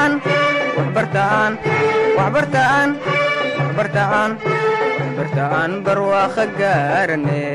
waxbartaan waxbartaan waxbartaan waxbartaan barwaaqo gaarane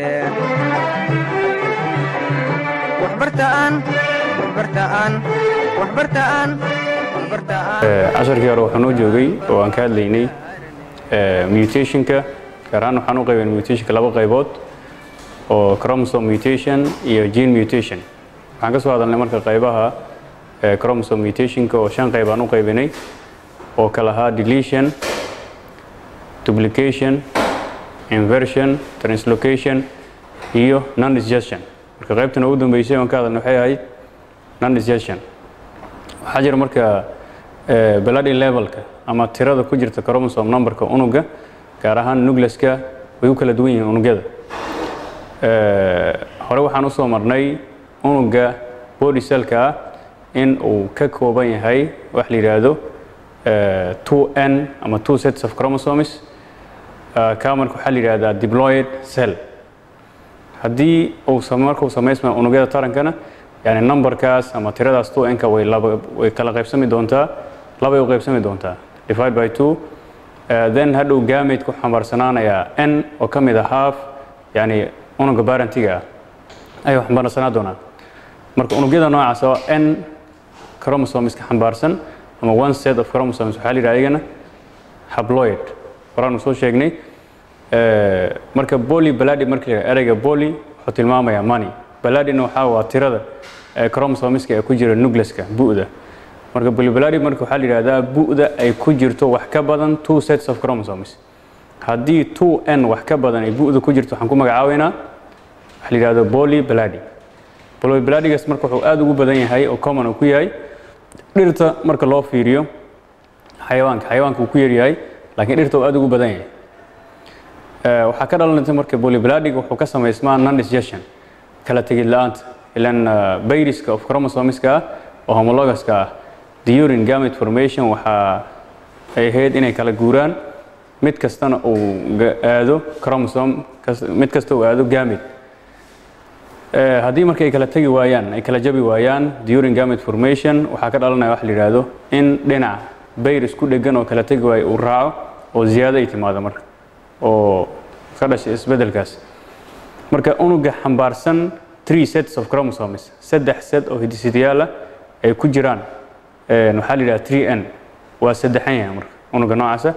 waxbartaan waxbartaan waxbartaan waxbartaan casharkii hore waxaa noo joogay oo aan ka hadlaynay mutationka gaar ahaan waxaan u qaybeen mutationka laba qaybood oo chromosome mutation iyo gene mutation waxaan ka soo hadalnay marka qaybaha chromosome mutationka oo shan qayb aan u qaybinay oo kala ahaa deletion duplication inversion translocation iyo non disgestion marka qaybtan ugu dambeysay oon ka hadalnay waxay ahayd non disgestion waxaa jira marka bloody levelka ama tirada ku jirta chromosome numberka unuga gaar ahaan nucleska way u kala duwan yihiin unugyada hore waxaan u soo marnay unuga body cellka ah in uu ka kooban yahay wax la yidhaahdo 2n ama two sets of chromosomes kaa marka waxaa la yidhahdaa diploid cell haddii uu markuu samaysma unugyada tarankana yani numberkaas ama tiradaas 2n-ka way laba way kala qaybsami doontaa labay u qaybsami doontaa divide by two then hadhow gamate ku xambaarsanaanayaa n oo ka mid a half yani unuga barantiga ah ayuu xambaarsanaa doonaa marka unugyada noocaas oo n chromosomeska xambaarsan ama one set of chromosomes waxaa la yidhaha ayagana habloid horaanu soo sheegnay marka boli baladi marka la ereyga boli wuxuu tilmaamayaa money baladina waxaa waa tirada chromosomeska ee ku jira nucleska bu'da marka bolibaladi marka waxaa la yidhahdaa bu'da ay ku jirto wax ka badan two sets of chromosomes haddii two n wax ka badan ay bu'da ku jirto waxaan ku magacaabeynaa waxa la yidhahdo boli baladi boli baladigaas marka wuxuu aada ugu badan yahay oo common uu ku yahay dhirta marka loo fiiriyo xayawaanka xayawaanka uu ku yaryahay laakiin dhirta uu aada ugu badan yahay waxaa ka dhalanaysa marka bolibaladiga wuxuu ka samaysmaa non disgestion kala tegid la-aanta ilan bayriska of chromosomeska ah oo homologuska ah the urine gamete formation waxaa ay ahayd inay kala guuraan mid kastana uu aado chromosome mid kasta uu aado gamete haddii marka ay kala tegi waayaan ay kala jabi waayaan the urine gamete formation waxaa ka dhalanaya waxa la yidhaahdo in dhinac bayris ku dhegan oo kala tegi waayo uu raaco oo ziyaado ay timaado marka oo ka dhashay isbeddelkaas marka unuga xambaarsan three sets of chromosomes saddex set oo hidisidayaal ah ay ku jiraan waxaa la yidhaha three n waa saddexan yahay marka unuga noocaasa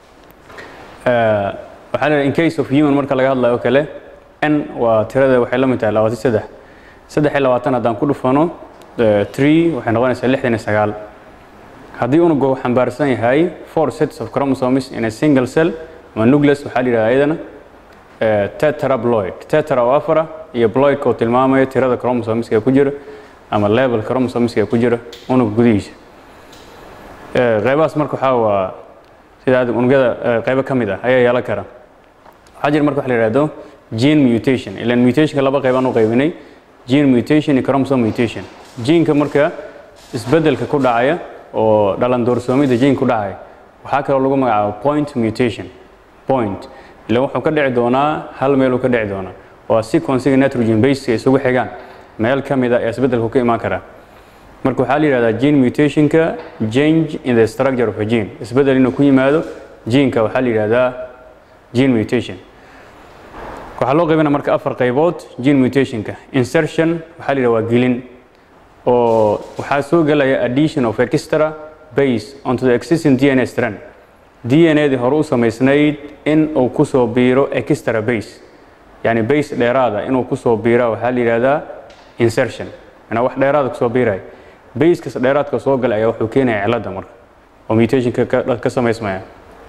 waxaa la yidhaha in case of human marka laga hadlayo oo kale n waa tirada waxay la mid tahay labaatan saddex saddex iyo labaatan haddaan ku dhufano three waxay noqonaysaa lixdan iyo sagaal haddii unuga uu xambaarsan yahay four sets of chromosomes in a single cell ama nucleus waxaa la yidhahda ayadana tetrabloid tetra oo afara iyo bloidka oo tilmaamaya tirada chromosomeska ee ku jira ama level chromosomeska ee ku jira unuga gudihiisa qaybahaas marka waxaa waa sida unugyada qaybo ka mid ah ayaa yeelan kara waxaa jira marka waxa la yidhahdo gene mutation ilan mutationka laba qayb aan u qaybinay gene mutation iyo chromosome mutation geneka marka isbeddelka ku dhacaya oo dhalan doorsoomida gene ku dhacaya waxaa kaloo lagu magacaabo point mutation point ilan wuxuu ka dhici doonaa hal meeluu ka dhici doonaa waa sequencega nitrogen baseka isugu xigaan meel ka mid a ee isbeddelku ka imaan karaa marka waxaa la yidhahdaa gene mutationka change in the structure of a gene isbeddel inuu ku yimaado geneka waxaa la yidhahdaa gene mutation waxaa loo qaybina marka afar qaybood gene mutationka insertion waxaa la yidhahda waa gelin oo waxaa soo gelaya addition of extra base onto the existing dna strand dna dii hore u samaysnayd in uu kusoo biiro extra base yani base dheeraada inuu kusoo biira waxaa la yidhahdaa insertion manaa wax dheeraada kusoo biiraya basekas dheeraadka soo gala ayaa wuxuu keenaya cilada marka oo mutationka ka samaysmaya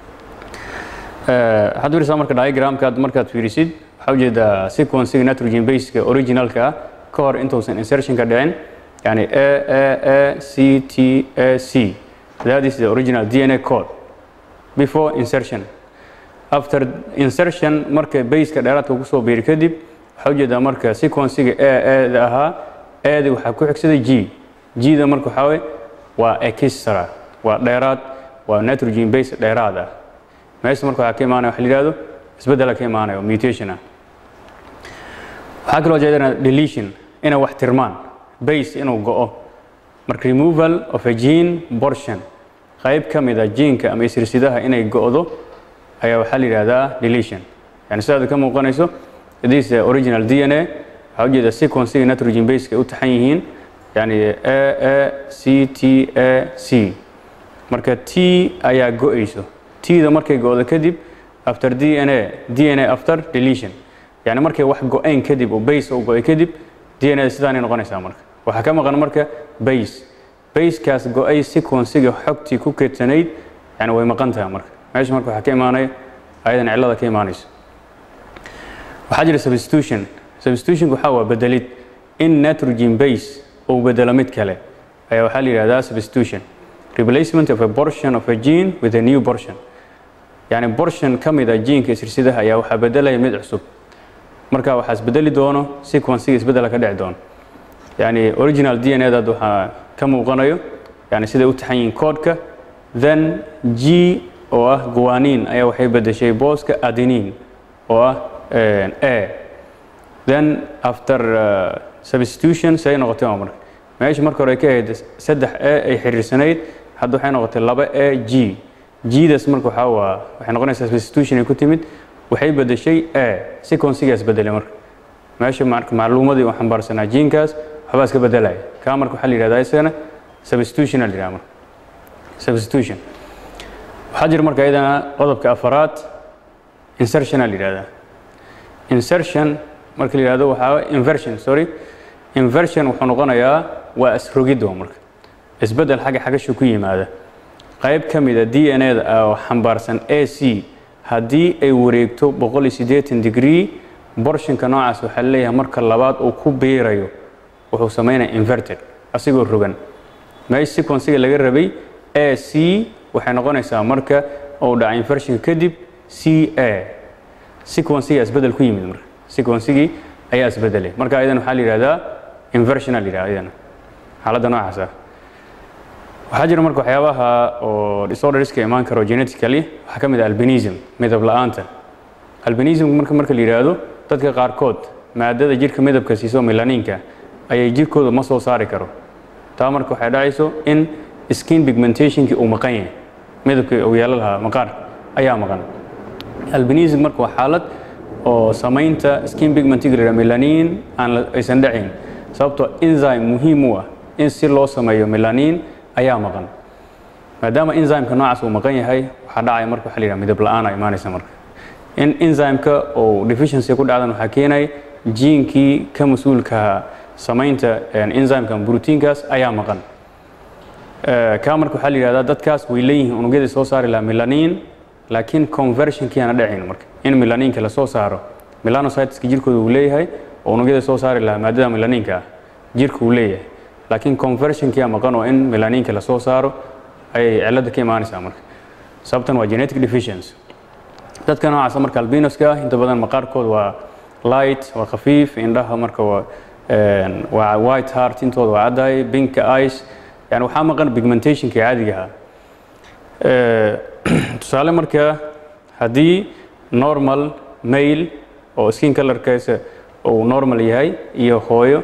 waxaad fiirisaa marka diagramka markaad fiirisid waxaa ujeedaa sequencega nitrogen baseka originalka ah ka hor intuusan insertionka dhicin yani a a a c t a c that is the original dna code before insertion after insertion marka baseka dheeraadka kusoo biiri kadib waxaa ujeedaa marka sequencega a a da ahaa a da waxaa ku xigsaday g g da marka waxaa wey waa extra waa dheeraad waa nitrogen base dheeraad ah meesha marka waxaa ka imaanaya waxa la yidhahdo isbeddela ka imaanaya oo mutation ah waxaa kaloo jeedana deletion inay wax tirmaan base inuu go'o marka removal of a gene portion qayb ka mid a jiinka ama isirsidaha inay go'do ayaa waxaa la yidhahdaa deletion yani sidaad ka muuqanayso this is original dna waxaa ujeeda sequencega nitrogen baseka ay u taxan yihiin yani a a c t a c marka t ayaa go'ayso t-da markay go'do kadib after dna dna after deletion yani markay wax go-ayn kadib oo base u go'ay kadib dna sidaanay noqonaysaa marka waxaa ka maqan marka base basekaas go-ay sequencega xogtii ku keedsanayd yani way maqan tahay marka meesha marka waxaa ka imaanaya ayadan cillada ka imaanayso waxaa jira substitution substitutionku waxaa waa bedelid in nitrogen base uu bedelo mid kale ayaa waxaa la yidhahdaa substitution replacement of a portion of a gene with a new portion yani portion ka mid a geneka isirsidaha ayaa waxaa bedelaya mid cusub marka waxaa isbedeli doono sequencega isbedela ka dhici doono yani original dna daad waxaa ka muuqanayo yani siday u taxan yihiin koodhka then g oo ah guwanin ayaa waxay bedeshay booska adenin oo ah a then after uh, substitution say noqotay waa marka meesha marka hore ay ka ahayd saddex a ay xiriirsanayd hadda waxay noqotay laba a g gdas marka waxaa waa waxay noqonaysaa substitution ay ku timid waxay bedeshay a sequencigaas bedelay marka meesha marka macluumadii uu xambaarsanaa jiinkaas waxbaa iska bedelaya kaa marka waxaa la yidhahdaa isagana substitution la yidhaha marka substitution waxaa jira marka iyadana qodobka afaraad insertion la yidhahdaa insertion marka la yidhahdo waxaa inversion sorry inversion wuxuu noqonayaa waa isrogid waa marka isbedel xagga xagashu ku yimaada qayb ka mid a d n a da oo xambaarsan a c haddii ay wareegto boqol iyo siddeetan degree borshinka noocaas waxaa leeyahay marka labaad uu ku biirayo wuxuu samaynaya inverted asigoo rogan meesha sequencega laga rabay a c waxay noqonaysaa marka uu dhaca inversionka kadib c a sequencega isbedel ku yimid marka sequencegii ayaa isbedelay marka ayadan waxaa la yidhahdaa inversion la yidhahda ayadana xaaladda noocaas ah waxaa jira marka waxyaabaha oo disorderska imaan karo genetically waxaa ka mid ah albinism midab la'aanta albinism marka marka la yidhaahdo dadka qaarkood maadada jirka midabka siiso melaniinka ayay jirkooda ma soo saari karo taa marka waxay dhacayso in skin pigmentationkii uu maqan yahay midabkii uu yeelo lahaa maqaar ayaa maqan albinism marka waa xaalad oo samaynta skin pigmentiga la yidhaha melanin aan aysan dhacayn sababtoo enzyme muhiim u ah in si loo sameeyo melanin ayaa maqan maadaama enzymeka noocaas uu maqan yahay waxaa dhacaya marka waxa la yidhaha midab la'aan a imaanaysa marka in enzymeka uu deficiency ku dhacdan waxaa keenaya jiinkii ka mas-uulka samaynta enzymeka proteinkaas ayaa maqan kaa marka waxaa la yidhahdaa dadkaas way leeyihiin unugyadii soo saari lahaa melanin laakiin conversionkii aana dhacayn marka in melaninka lasoo saaro melanocyteska jirkooda uu leeyahay oo unugyada soo saari lahaa maadada melaninka ah jirka uu leeyahay laakiin conversionkia maqan oo in melaninka lasoo saaro ayay cilada ka imaanaysaa marka sababtan waa genetic deficiency dadka noocaasa marka albinoska ah inta badan maqaarkooda waa light waa khafiif indhaha marka waa waa white heart intooda waa caddahay binka ice yani waxaa maqan pigmentationka caadiga ahaa tusaale marka haddii normal male oo skin colorkiisa uu normal yahay iyo hooyo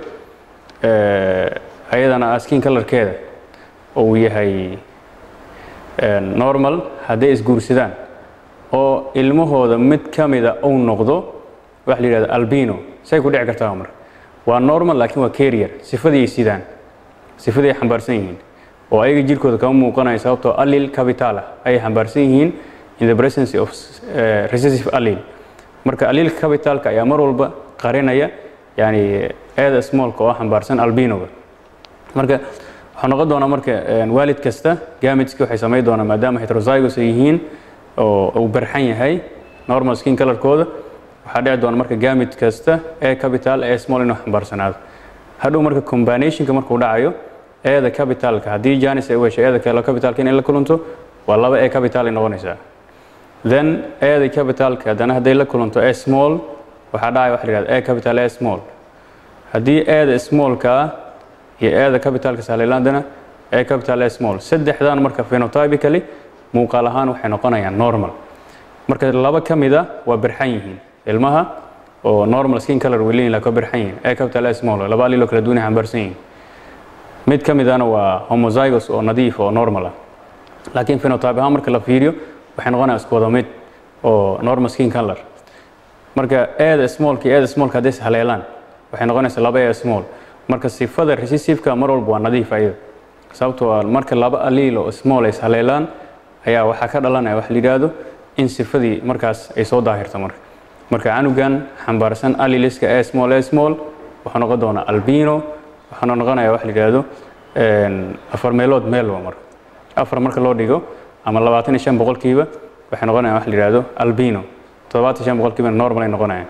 ayadana skin colorkeeda uu yahay normal hadday isguursadaan oo ilmahooda mid ka mida uu noqdo waxa la yidhahda albino say ku dhici kartaa marka waa normal laakiin waa carrier sifadii ay sidaan sifadii ay xambaarsan yihiin oo ayaga jirkooda kama muuqanayo sababtoo allil capital ah ayay xambaarsan yihiin in the presence of uh, recessive allil marka allil capitalka ayaa mar walba qarinaya yani eeda smallka oo xambaarsan albinoga marka waxaa noqon doonaa marka waalid kasta gamitski waxay samayn doonaa maadaama heterozygos ay yihiin oo uu barxan yahay normal skin colorkooda waxaa dhici doona marka gamit kasta ee capital ee small inuu xambaarsanaado hadhow marka combinationka markuu dhacayo eeda capitalka haddii janis ay u hesho eeda kale capitalka inay la kulanto waa laba ee capital ay noqonaysaa then eeda capitalka haddana hadday la kulanto ee small waxaa dhacaya waxa la yihahda e capital e small haddii eeda smallka ah iyo eeda capitalka salilandana e capital e small saddexdan marka phenotypically muuqaal ahaan waxay noqonayaan normal marka laba ka mida waa birxan yihiin ilmaha oo normal skin color way leeyihin laakiin waa birxan yihiin e capital e small laba aliloo kala duwan ay xambaarsan yihiin mid ka midana waa homozygos oo nadiif oo normal ah laakiin phenotype ahaan marka la fiiriyo waxay noqonaya isku wada mid oo normal skin color marka eeda smallka iyo eeda smallka hadday is haleelaan waxay noqonaysaa laba ee small marka sifada recessiveka mar walba waa nadiif ayada sababtoo ah marka laba aliil oo small ay is haleelaan ayaa waxaa ka dhalanaya wax la yidhaahdo in sifadii markaas ay soo daahirto marka marka canugan xambaarsan aliliska ee small ee small wuxuu noqon doonaa albino waxaana noqonaya wax la yidhaahdo afar meelood meelba marka afar marka loo dhigo ama labaatan iyo shan boqolkiiba waxay noqonayaan wax la yidhaahdo albino toddobaatan iyo shan boqolkiiba normal ay noqonayaan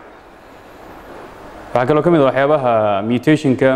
waxaa kaloo ka mid a waxyaabaha mutationka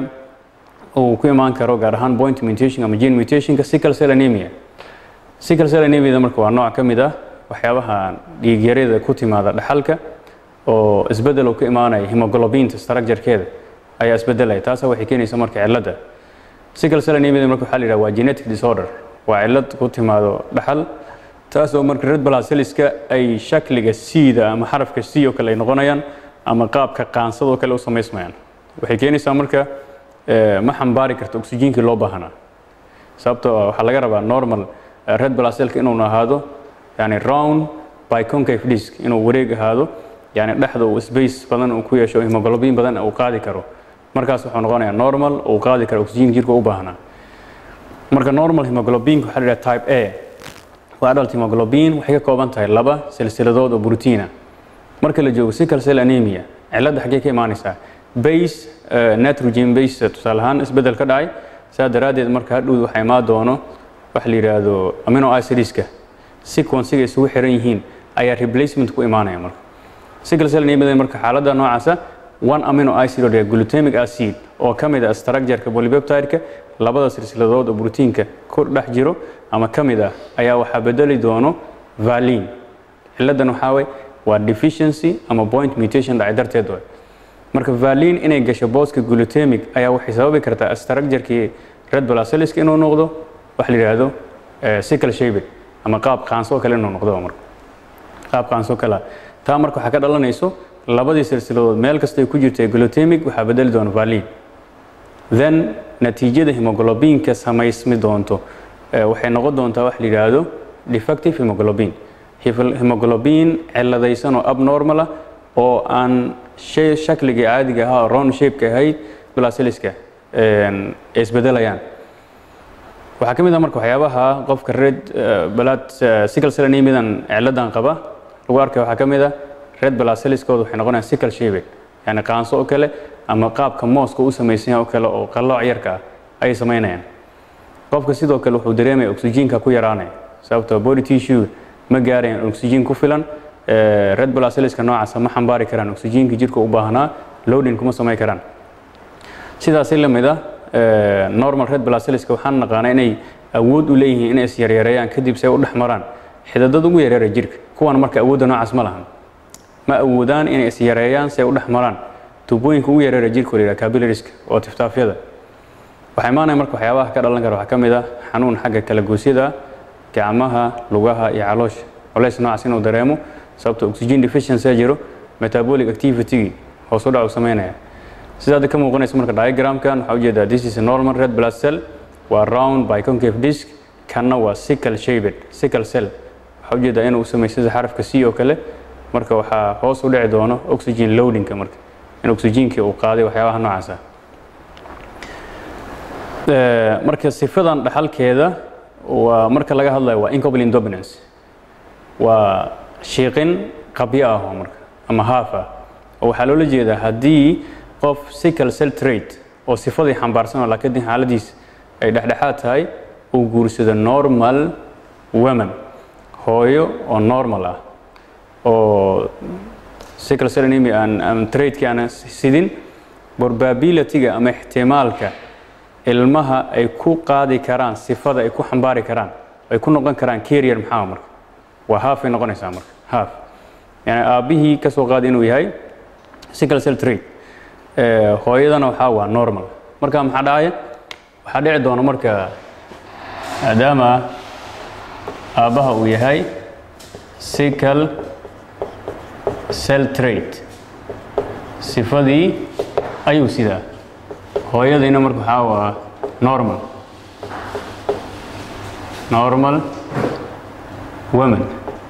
uu ku imaan karo gaar ahaan point mutation ama gene mutationka sickle cell anemia sickle cell anemia marka waa nooc ka mid ah waxyaabaha dhiigyarada ku timaada dhaxalka oo isbedel uu ka imaanaya hemoglobinta structurekeeda ayaa isbedelaya taasa waxay keenaysa marka cilladda sickle cell anemia marka waxaa la yidhaha waa genetic disorder waa cillad ku timaado dhaxal taasoo marka red blood cellska ay shakliga c-da ama xarafka c oo kale ay noqonayaan ama qaabka qaansadoo kale u samaysmayaan waxay keenaysaa marka ma xambaari karto oxygenkii loo baahanaa sababtoo waxaa laga rabaa normal red blood cellka inuu ahaado yani round by concave disk inuu wareeg ahaado yani dhexda uu space badan uu ku yeesho hemoglobin badan uu qaadi karo markaas wuxuu noqonayaa normal uu qaadi karo oxygen jirka u baahnaa marka normal hemoglobinka waxaa la yidhaha type a waa adult hemoglobin waxay ka kooban tahay laba silsiladood oo brotiina marka la joogo sickle cell anemia cilladda xaggee ka imaanaysaa base nitrogen base tusaale ahaan isbedel ka dhacay saa daraaddeed marka hadhow waxaa imaan doono waxa la yidhaahdo amino acidiska sequencega isugu xiran yihiin ayaa replacement ku imaanaya marka sickle cell anemia marka xaaladda noocaasa one amino acid oo glutamic acid oo ka mid ah structureka polypeptideka labada silsiladood oo brotiinka ku dhex jiro ama ka mid ah ayaa waxaa bedeli doono valin ciladan waxaa way waa deficiency ama point mutation dhacay darteed way marka valin inay gasho booska glutamic ayaa waxay sababi kartaa structurekii red blood cellska inuu noqdo waxa la yidhaahdo sickle shaped ama qaab qaanso kale inuu noqdo marka qaab qaanso kale taa marka waxaa ka dhalanayso labadii silsiladood meel kasta ay ku jirta glutamic waxaa bedeli doona valin then natiijada hemoglobinka samaysmi doonto waxay noqon doontaa wax la yidhaahdo defective hemoglobin hemoglobin ciladaysan oo abnormal ah oo aan shay shakligii caadiga ahaa oo round shapeka ahayd blasiliska ay isbedelayaan waxaa ka mid ah marka waxyaabaha qofka red blood sickle cell anemiadan ciladan qaba lagu arkay waxaa ka mid ah red blood cellskooda waxay noqonayaan sickle shaped yani qaanso oo kale ama qaabka mooska u samaysan yahay oo kale oo qallooc yarka ah ayay samaynayaan qofka sidoo kale wuxuu dareemaya oxygenka ku yaraanaya sababtoo body tissue ma gaarayaan oxygen ku filan red blood cellska noocaasa ma xambaari karaan oxygenka jirka u baahnaa loading kuma samayn karaan sidaasi la mid ah normal red blood cellska waxaan naqaanaa inay awood u leeyihiin inay is yaryareeyaan kadib say u dhex maraan xidadada ugu yareera jirka kuwan marka awoodda noocaas ma lahan ma awoodaan inay is yareeyaan say u dhex maraan tubooyinka ugu yareera jirka la yidhaha capillariska oo tiftaafyada waxaa imaanaya marka waxyaabaha ka dhalan kara waxaa ka mid ah xanuun xagga kala goosyada gacmaha lugaha iyo caloosha culays noocaas inuu dareemo sababto oxygen deficiency jiro metabolic activity hoos u dhac uu samaynaya sidaada ka muuqanaysa marka diagramkan waxaa ujeedaa this is a normal red blood cell waa round by concave disk kanna waa sickle shaped sickle cell waxaa ujeedaa inuu sameeyo sida xarafka c oo kale marka waxaa hoos u dhici doono oxygen loadingka marka in oxygenkii uu qaaday waxyaabaha noocaas ah marka sifadan dhaxalkeeda waa marka laga hadlayo waa incomplete dominance waa shiiqin qabyo ah oo marka ama haaf ah oo waxaa loola jeedaa haddii qof sickle cell trait oo sifadii xambaarsan oo laakiin xaaladiis ay dhexdhexaad tahay uu guursado normal woman hooyo oo normal ah oo sickle cell anemia aan aan traitkii aan sidin probability-ga ama ixtimaalka ilmaha ay ku qaadi karaan sifada ay ku xambaari karaan ay ku noqon karaan carrier maxaa marka waa half ay noqonaysaa marka half yani aabbihii ka soo qaadi inuu yahay sickle cell trait hooyadana waxaa waa normal marka maxaa dhacaya waxaa dhici doona marka maadaama aabbaha uu yahay sickle cell trait sifadii ayuu sidaa hooyadiina marka waxaa waa normal normal women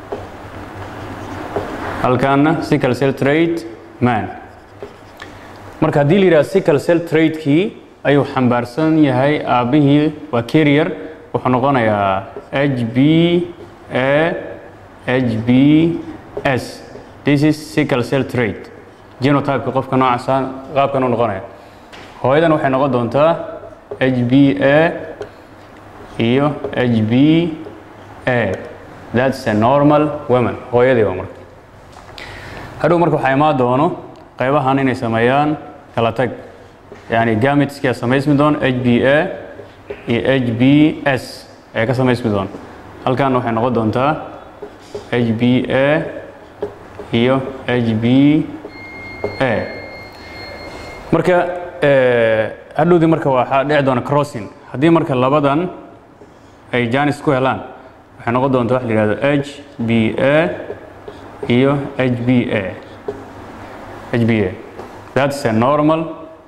halkaana sickle cell trait man marka haddii la yidhaha sickle cell traitkii ayuu xambaarsan yahay aabbihii waa carrier wuxuu noqonayaa h b a h b s this is sickle cell trait genotypeka qofka noocaasa qaabkan u noqonaya hooyadan waxay noqon doontaa h b a iyo h b a that's a normal woman hooyadii waa marka hadhow marka waxaa imaan doono qaybahan inay sameeyaan kala tag yani gamitska samaysmi doon h b a iyo h b s ee ka samaysmi doon halkan waxay noqon doontaa h b a iyo h b a marka hadhowdii marka waxaa dhici doona crossing haddii marka labadan ay janis ku helaan waxay noqon doonta waxa la yihahdo h b a iyo h b a h b a that's a normal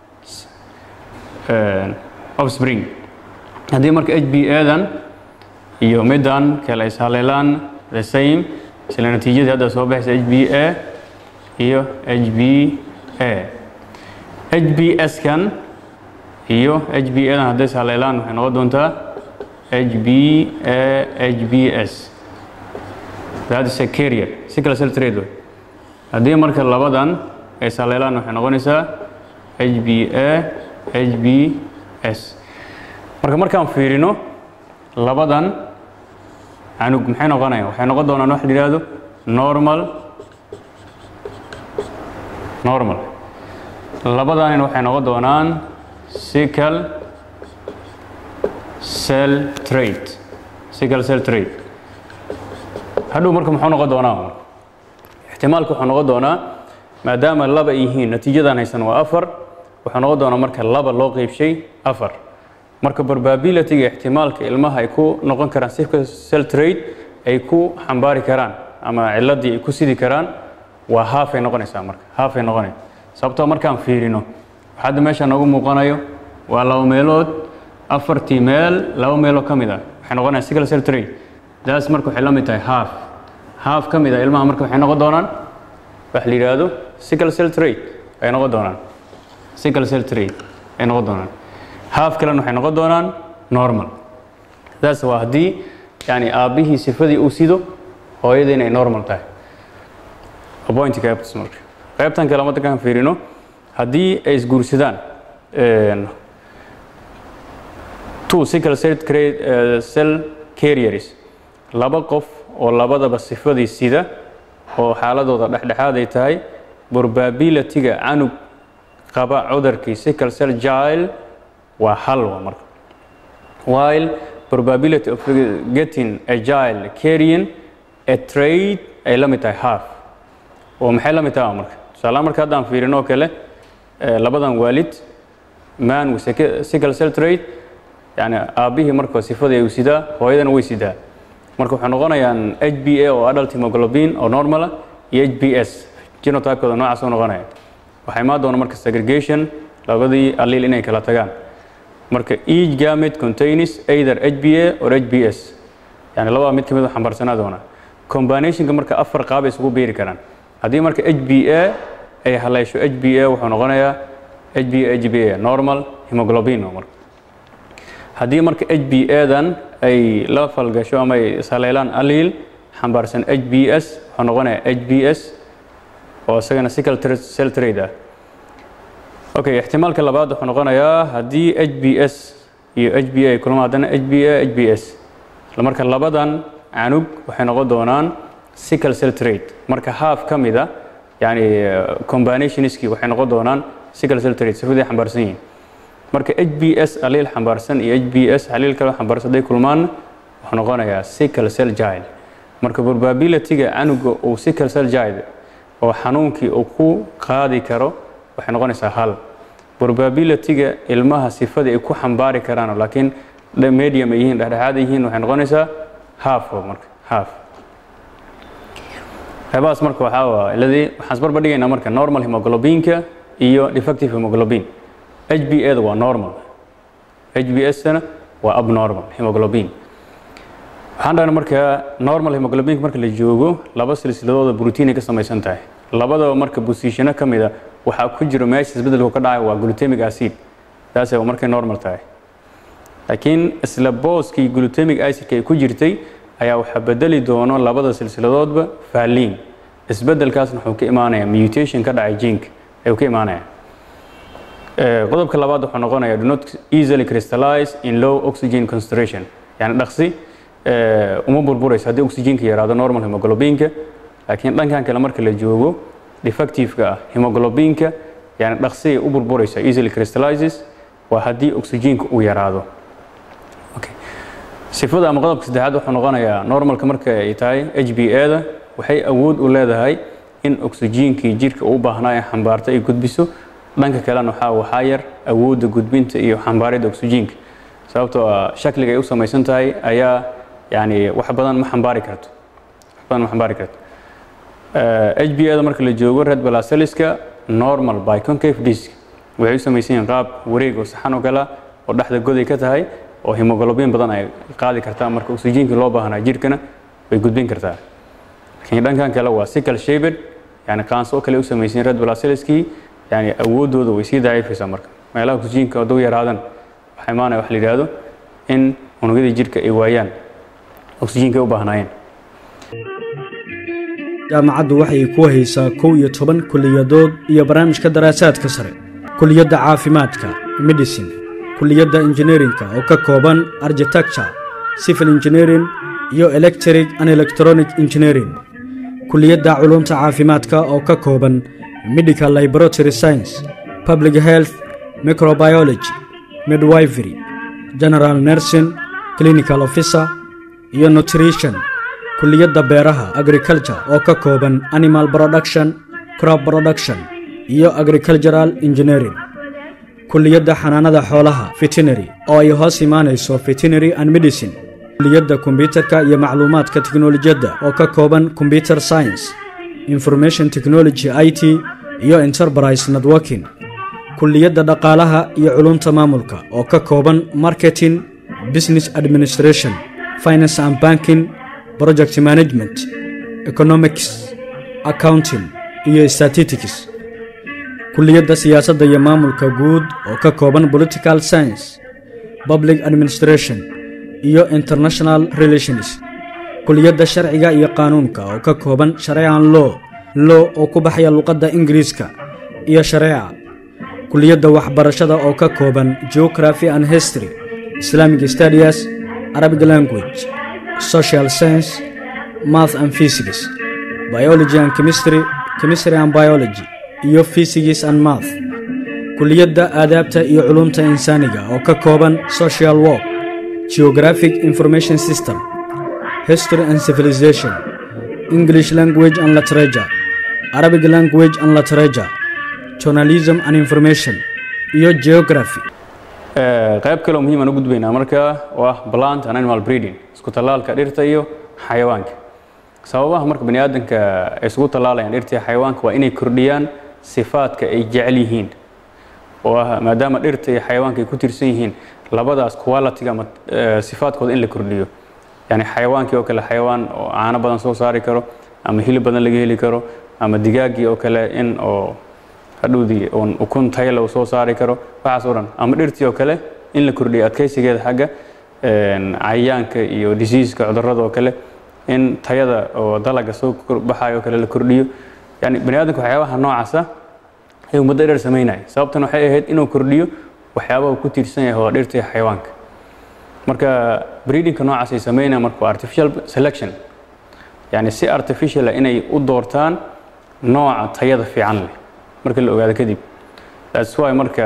offspring haddii marka h b a-dan iyo middan kale is haleelaan the same isla natiijadii hadda soo baxaysa h b a iyo h b a h b s-kan iyo h b a-dan hadday is haleelaan waxay noqon doontaa h b a h b s that is a carrier sickle cell trait way haddii marka labadan ay is haleelaan waxay noqonaysaa h b a h b s marka markaan fiirino labadan canug maxay noqonayaan waxay noqon doonaan wax la yidhaahdo normal normal labadanin waxay noqon doonaan sickle cell trait sickle cell trait hadhow marka muxuu noqon doonaa ixtimaalka wuxuu noqon doonaa maadaama laba ay yihiin natiijadan haysan waa afar wuxuu noqon doonaa marka laba loo qeybshay afar marka probabilityga ixtimaalka ilmaha ay ku noqon karaan sickle cell trait ay ku xambaari karaan ama ciladii ay ku sidi karaan waa haafay noqonaysaa marka haafay noqonay sababtoo markaan fiirino hadda meesha noogu muuqanayo waa laba meelood afartii meel laba meeloo ka mid ah waxay noqonayaan sickle cell trait daas marka waxay la mid tahay haaf haaf ka mid ah ilmaha marka waxay noqon doonaan wax la yidhaahdo sickle cell trait ay noqon doonaan sickle cell trait ay noqon doonaan haaf kalena waxay noqon doonaan normal daas waa haddii yani aabbihii sifadii uu sido hooyadii inay normal tahay point qaybtas marka qaybtan kale madankaan fiirino haddii ay isguursadaan two sickle cell cell carriers laba qof oo labadaba sifadii sida oo xaaladooda dhexdhexaad ay tahay probabilityga canug qaba cudurkii sickle cell gile waa hal waa marka while probability of getting a gile carrying a trade ay la mid tahay half oo maxay la mid tahay marka tusaalahaan marka haddaan fiirino oo kale labadan waalid man with sickle cell trade yani aabbihii marka sifadii ay sidaa hooyadana way sidaa marka waxay noqonayaan h b a oo adult hemoglobin oo normala iyo h b s genotypekooda noocaas u noqonaya waxaa imaan doona marka segregation labadii allil inay kala tagaan marka each gamete contains either h b a or h b s yani labada mid ka mid xambaarsanaa doona combinationka marka afar qaab ay isugu beeri karaan haddii marka h b a ay haleesho h b a wuxuu noqonayaa h b a h b a normal hemoglobin marka haddii marka h b a-dan ay la falgasho ama ay ishaleelaan aliil xambaarsan h b s wuxuu noqonayaa h b s oo isagana sickle cell trade ah okay ixtimaalka labaad wuxuu noqonayaa haddii h b s iyo h b a kulma haddana h b a h b s marka labadan canug waxay noqon doonaan sickle cell trade marka haaf ka mid a yani combinationskii waxay noqon doonaan sickle cell trade sifadii xambaarsan yihiin marka h b s aliil xambaarsan iyo h b s aliil kale xambaarsan hadday kulmaan wuxuu noqonayaa sickle cell gile marka probabilityga canuga uu sickle cell gile oo xanuunkii uu ku qaadi karo waxay noqonaysaa hal probabilityga ilmaha sifadii ay ku xambaari karaan laakiin medium ay yihiin dhexdhexaad ay yihiin waxay noqonaysaa half marka half qaybahaas marka waxaa waa iladii waxaan isbarbar dhigaynaa marka normal hemoglobinka iyo defective hemoglobin h b a da waa normal HbS-na waa abnormal hemoglobin waxaan dhahnay marka normal hemoglobinka marka la joogo laba silsiladooda brotiinay ka samaysan tahay labadaba marka bosishano ka mid a waxaa ku jiro meesha isbeddelku ka dhacayo waa glutamic acid taas waa markay normal tahay laakiin isla booskii glutamic acidka ay ku jirtay ayaa waxaa bedeli doono labada silsiladoodba faaliin isbeddelkaasna wuxuu ka imaanayaa mutation ka dhacay jinka ayuu ka imaanaya qodobka labaad wuxuu noqonayaa do not easily crystallize in low oxygen concentration yani dhaqsi uma burburayso haddii oxygenka yaraado normal hemoglobinka laakiin dhankan kale marka la joogo defectiveka ah hemoglobinka yani dhaqsi ay u burburaysa easily crystallizes waa haddii oxygenka uu yaraado okay. sifada ama qodobka saddexaad wuxuu noqonayaa normalka marka ay tahay h b a-da waxay awood u leedahay in oxygenkii jirka u baahnaa ee xambaarta ay gudbiso dhanka kalena waxaa waxaa yar awoodda gudbinta iyo xambaaridda oxygenka sababtoo ah shakliga ay u samaysan tahay ayaa yani wax badan ma xambaari karto wax badan ma xambaari karto h b a-da marka la joogo red blaseliska normal by concave disk waxay u samaysan yihiin qaab wareeg oo saxan oo kale oo dhexda goday ka tahay oo hemoglobin badan ay qaadi kartaa marka oxygenkii loo baahnaa jirkana way gudbin kartaa laakiin dhankan kale waa sickle shaped yani qaanso oo kale u samaysan red blaseliskii yani awooddooda way sii daciifaysaa marka meelaha oxygenka hadduu yaraadan waxaa imaanaya wax la yidhaahdo in unugyada jirka ay waayaan oxygenka ay u baahnaayeen jaamacaddu waxay ku haysaa kow iyo toban kuliyadood iyo barnaamijka daraasaadka sare kuliyadda caafimaadka medicine kuliyadda injineerinka oo ka kooban architecture civil engineering iyo electric and electronic engineering kuliyadda culumta caafimaadka oo ka kooban medical laboratory science public health microbiology midwifery general nursing clinical officer iyo nutrition kuliyadda beeraha agriculture oo ka kooban animal production crop production iyo agricultural engineering kuliyadda xanaanada xoolaha veterinary oo ay hoos imaanayso veterinary and medicine kuliyadda kombyutarka iyo macluumaadka teknolojiyadda oo ka kooban computer science information technology i t iyo enterprise networking kuliyadda dhaqaalaha iyo culumta maamulka oo ka kooban marketing business administration finance and banking project management economics accounting iyo statistics kuliyadda siyaasadda iyo maamulka guud oo ka kooban political science public administration iyo international relations kuliyadda sharciga iyo qaanuunka oo ka kooban shareecan law law oo ku baxaya luqadda ingiriiska iyo shareeca kuliyadda waxbarashada oo ka kooban geography and history islamic studies arabic language social science math and physics biology and chemistry chemistry and biology iyo physics and math kuliyadda aadaabta iyo culumta insaaniga oo ka kooban social work geographic information system history and civilization english language and literature arabic language and literature journalism and information iyo geography qayb kaleo muhiim aan u gudbaynaa markaa oo ah plant and animal breeding isku tallaalka dhirta iyo xayawaanka sababaha marka bani aadamka ay isugu tallaalayaan dhirta iyo xayawaanka waa inay kordhiyaan sifaadka ay jecel yihiin oo ah maadaama dhirta iyo xayawaanka ay ku tirsan yihiin labadaas quality ama sifaadkooda in la kordhiyo yani xayawaankii oo kale xayawaan oo caano badan soo saari karo ama hilib badan laga heli karo ama digaaggii oo kale in oo hadhowdii uun ukun tayla uu soo saari karo waxaas oo dhan ama dhirtii oo kale in la kordhiyo adkaysigeeda xagga cayayaanka iyo diseaska cudurrada oo kale in tayada oo dalaga soo baxayo oo kale la kordhiyo yani bani aadamka waxyaabaha noocaasa ayuu muddo dheer samaynaya sababtan waxay ahayd inuu kordhiyo waxyaabaha ku tiirsan yahay waa dhirta iyo xayawaanka marka breedingka noocaas ay samaynayaan marka waa artificial selection yani si artificial ah inay u doortaan nooca tayada fiican leh marka la ogaado kadib that's why marka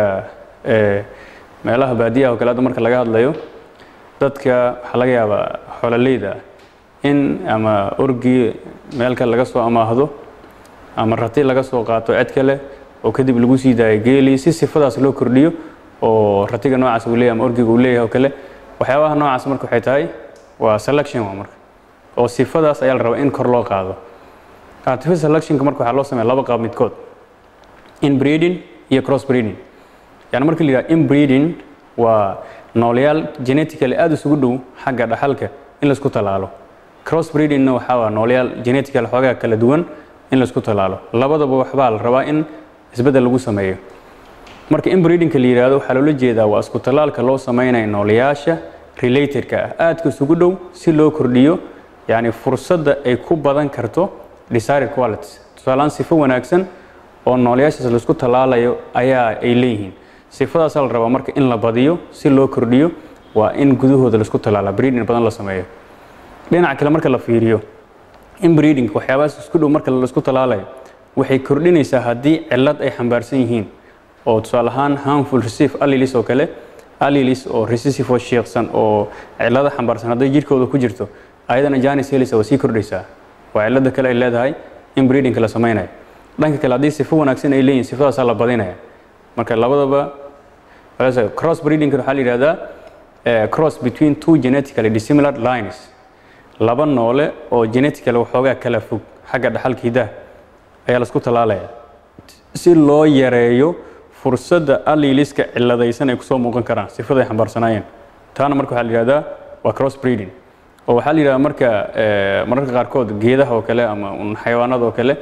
meelaha baadiyaha oo kale hadda marka laga hadlayo dadka waxaa laga yaabaa xoololeyda in ama orgii meelka laga soo amaahdo ama rati laga soo qaato cid kale oo kadib lagu sii daayo geeli si sifadaas loo kordhiyo oo ratiga noocaas uu leeyahay ama orgiga uu leeyahay oo kale waxyaabaha noocaas marka waxay tahay waa selection waa marka oo sifadaas ayaa la rabaa in kor loo qaado artificial selectionka marka waxaa loo sameeya laba qaab midkood inbreeding iyo cross breeding yani marka la yidhaha inbreeding waa noolayaal genetically aada isugu dhow xagga dhaxalka in laisku tallaalo cross breedingna waxaa waa noolayaal genetically xoogaa kala duwan in laisku tallaalo labadaba waxbaa la rabaa in isbeddel lagu sameeyo marka in breedingka la yidhaahdo waxaa loola jeedaa waa isku tallaalka loo sameynaya noolayaasha relatedka ah aadka isugu dhow si loo kordhiyo yacni fursadda ay ku badan karto desired qualities tusaalaan sifo wanaagsan oo noolayaashaas laisku tallaalayo ayaa ay leeyihiin sifadaasaa la rabaa marka in la badiyo si loo kordhiyo waa in gudahooda laisku tallaala breeding badan la sameeyo dhinaca kale marka la fiiriyo in breeding waxyaabahaas isku dhow marka laisku tallaalayo waxay kordhinaysaa haddii cillad ay xambaarsan yihiin oo tusaale ahaan harmful receive alleles oo kale alleles oo recessive oo sheeksan oo cillada xambaarsan hadday jirkooda ku jirto ayadana janis helisa waa sii kordhaysaa waa cillada kale ay leedahay in breedingka la sameynayo dhanka kale haddii sifo wanaagsan ay leeyihin sifadaasaa la badinaya marka labadaba cross breedingka waxaa la yidhahdaa cross between two genetically dissimilar lines laba noole oo genetically waxoogaa kala fog xagga dhaxalka hidaha ayaa laisku tallaalaya si loo yareeyo fursadda alleliska ciladaysan ay kusoo muuqan karaan sifada ay xambaarsanaayeen taana marka waxaa la yidhahdaa waa cross breeding oo waxaa la yidhahdaa marka mararka qaarkood geedaha oo kale ama xayawaanada oo kale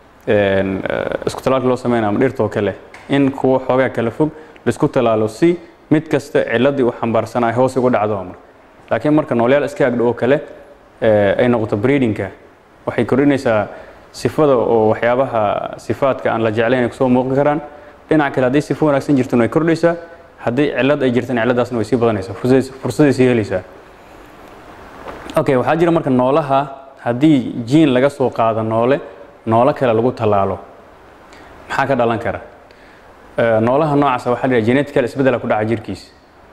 isku talaalka loo sameynaya ama dhirta oo kale in kuwa xoogaa kala fog laisku talaalo si mid kasta ciladii u xambaarsanaa ay hoos ugu dhacdo marka laakiin marka noolyaal iska agdho oo kale ay noqoto breedingka waxay kordhinaysaa sifada oo waxyaabaha sifaadka aan la jeclayn ay kusoo muuqan karaan dhinaca kale haddii sifo wanaagsan jirtana way kordhaysaa haddii cillad ay jirtana cilladaasna way sii badanaysaa fursaday sii helaysaa okay waxaa jira marka noolaha haddii jiin laga soo qaado noole noolo kale lagu tallaalo maxaa ka dhalan kara noolaha noocaasa waxaa la yidhaha genetical isbeddela ku dhaca jirkiisa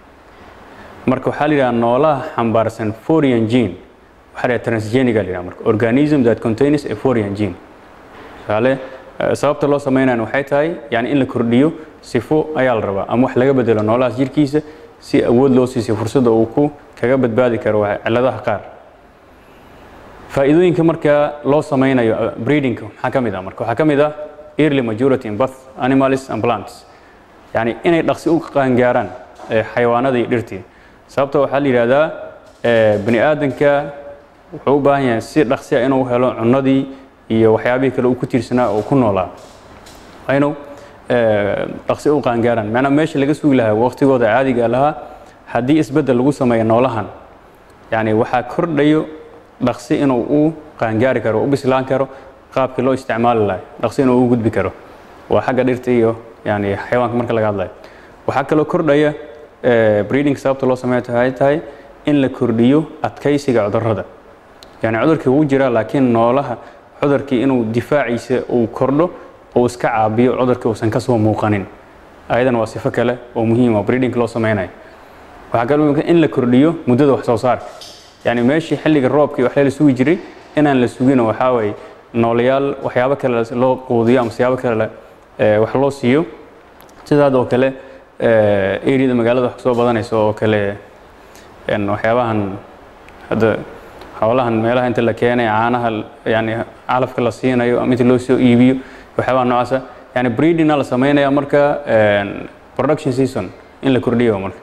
marka waxaa la yidhaha noolaha xambaarsan foreign gene waxaa la yidhaha transgeniga la yidhaha marka organism that contains a foreign gene tusaale sababta loo sameynayana waxay tahay yani in la kordhiyo sifo ayaa la rabaa ama wax laga bedelo noolahaas jirkiisa si awood loo siisay fursadda uu ku kaga badbaadi karo cilladaha qaar faa'iidooyinka marka loo sameynayo breedingka maxaa ka mid ah marka waxaa ka mid ah early majority in both animals and plants yani inay dhaqsi u qaangaaraan xayawaanada iyo dhirtii sababta waxaa la yidhahdaa bani aadanka wuxuu u baahan yahay si dhaqsi ah inuu helo cunadii iyo waxyaabihii kale uu ku tiirsanaa oo ku noolaa waa inuu dhaqsi u qaangaaraan maanaa meesha laga sugi lahaa waqtigooda caadiga lahaa haddii isbeddel lagu sameeyo noolahan yani waxaa kordhayo dhaqsi inuu u qaangaari karo u bislaan karo qaabkii loo isticmaali lahay dhaqsi inuu u gudbi karo waa xagga dhirta iyo yani xayawaanka marka laga hadlayo waxaa kaloo kordhaya breeding sababta loo sameeyo waxay tahay in la kordhiyo adkaysiga cudurrada yani cudurkii wuu jiraa laakiin noolaha cudurkii inuu difaaciisa uu kordho oo iska caabiyo cudurkii uusan kasoo muuqanin ayadan waa sifo kale oo muhiim oo breeding loo sameynayo waxaa kaloo in la kordhiyo muddada wax soo saarka yani meeshii xilliga roobkii waxaa la sugi jiray inaan la sugin waxaa waye noolayaal waxyaabo kale loo quudiyo ama siyaabo kale wax loo siiyo sidaad oo kale areada magaalada wax soo badanaysa oo kale waxyaabahan hadda xoolahan meelaha inta la keenay caanaha yani calafka la siinayo ama inta loo soo iibiyo waxyaabaha noocaasa yani breedingna la sameynaya marka production season in la kordhiyo marka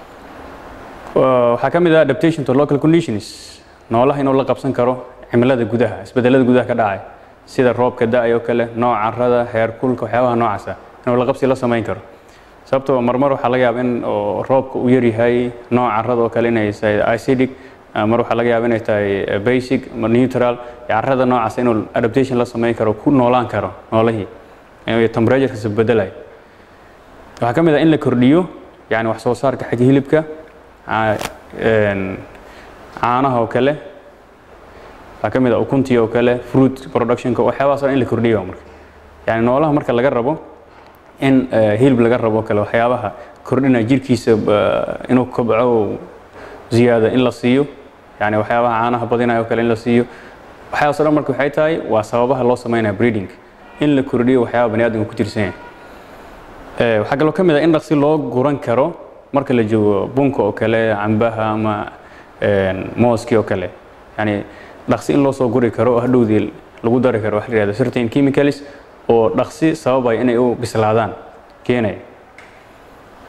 waxaa ka mid ah adaptation to local conditions noolaha inuu la qabsan karo cimilada gudaha isbedelada gudaha ka dhacay sida roobka da-ay oo kale nooca carrada heerkulka waxyaabaha noocaasa inuu la qabsi la samayn karo sababtoo marmar waxaa laga yaaba in roobka uu yaryahay nooca carrada oo kale inay tahay acidic mar waxaa laga yaaba inay tahay basic neutral carrada noocaas inuu adaptation la samayn karo ku noolaan karo noolihii temperaturekas bedelayo waxaa ka mid ah in la kordhiyo yani wax soo saarka xagga hilibka caanaha oo kale waxaa ka mid ah ukuntii oo kale fruit productionka waxyaabahaas in la kordhiyo marka yani noolaha marka laga rabo in hilib laga rabo kale waxyaabaha kordhina jirkiisa inuu kobco ziyaada in la siiyo yani waxyaabaha caanaha badinayo kale in la siiyo waxyaabaas o dhan marka waxay tahay waa sababaha loo sameynaya breeding in la kordhiyo waxyaaba bani aadamka ku tirsan yahay waxaa kaloo ka mid ah in dhaqsi loo guran karo marka la joogo bunka oo kale cambaha ama mooskii oo kale yani dhaqsi in loo soo guri karo oo hadhowdii lagu dari karo waxa la yihahda certain chemicals oo dhaqsi sababaya inay u bislaadaan keenaya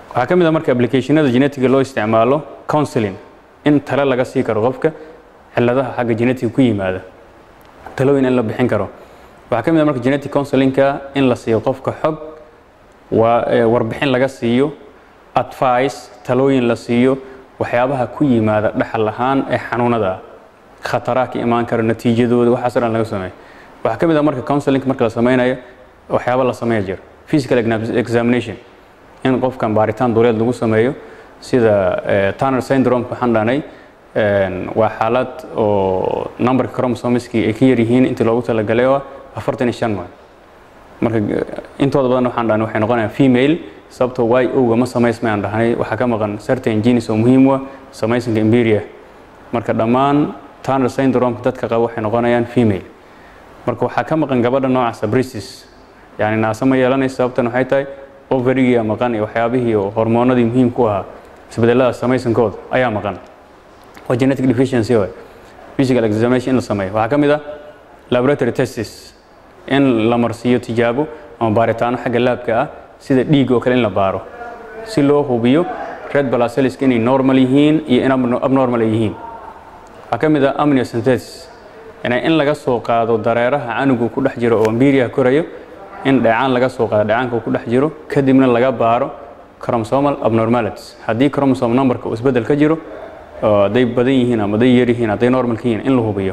waxaa ka mid ah marka applicationada genetiga loo isticmaalo counseling in tale laga sii karo qofka ciladaha xagga genetiga ku yimaada talooyin in la bixin karo waxaa ka mid ah marka genetic counselingka in la siiyo qofka xog waa warbixin laga siiyo advice talooyin la siiyo waxyaabaha ku yimaada dhaxal ahaan ee xanuunada ah khataraha ka imaan kara natiijadooda waxaasoo dhan laga sameeyo waxaa ka mid ah marka counseling marka la sameynayo waxyaaba la sameeya jira physical examination in qofkan baaritaan duleed lagu sameeyo sida Turner syndrome waxaan dhahnay waa xaalad oo numberka chromosomeski ay ka yar yihiin intii loogu talagalay oo afartan iyo shan waay marka intooda badan waxaan dhahnay waxay noqonayaan female sababtoo y owga ma samaysmayaan dhahnay waxaa ka maqan certain genes oo muhiim u ah samaysanka imberia marka dhammaan Turner syndrome dadka qaba waxay noqonayaan female marka waxaa ka maqan gabadha noocaasa bristis yani naasa ma yeelanaysa sababtan waxay tahay overigia maqan iyo waxyaabihii oo hormoonadii muhiim ku ahaa isbedelada samaysankooda ayaa maqan waa genetic deficiency waay physical examination in la sameeyo waxaa ka mid ah laboratory tests in la marsiiyo tijaabo ama baaritaano xagga laabka ah sida dhiig oo kale in la baaro si loo hubiyo red blood cells inay normal yihiin iyo in abnormal ay yihiin waxaa ka mid ah amniocentesis yani in laga soo qaado dareeraha canugu ku dhex jiro oo ambiriya korayo in dheecaan laga soo qaado dheecaanka uu ku dhex jiro kadibna laga baaro chromosomal abnormalities haddii chromosome numberka uu isbedel ka jiro hadday badan yihiin ama hadday yar yihiin hadday normalka yihiin in la hubiyo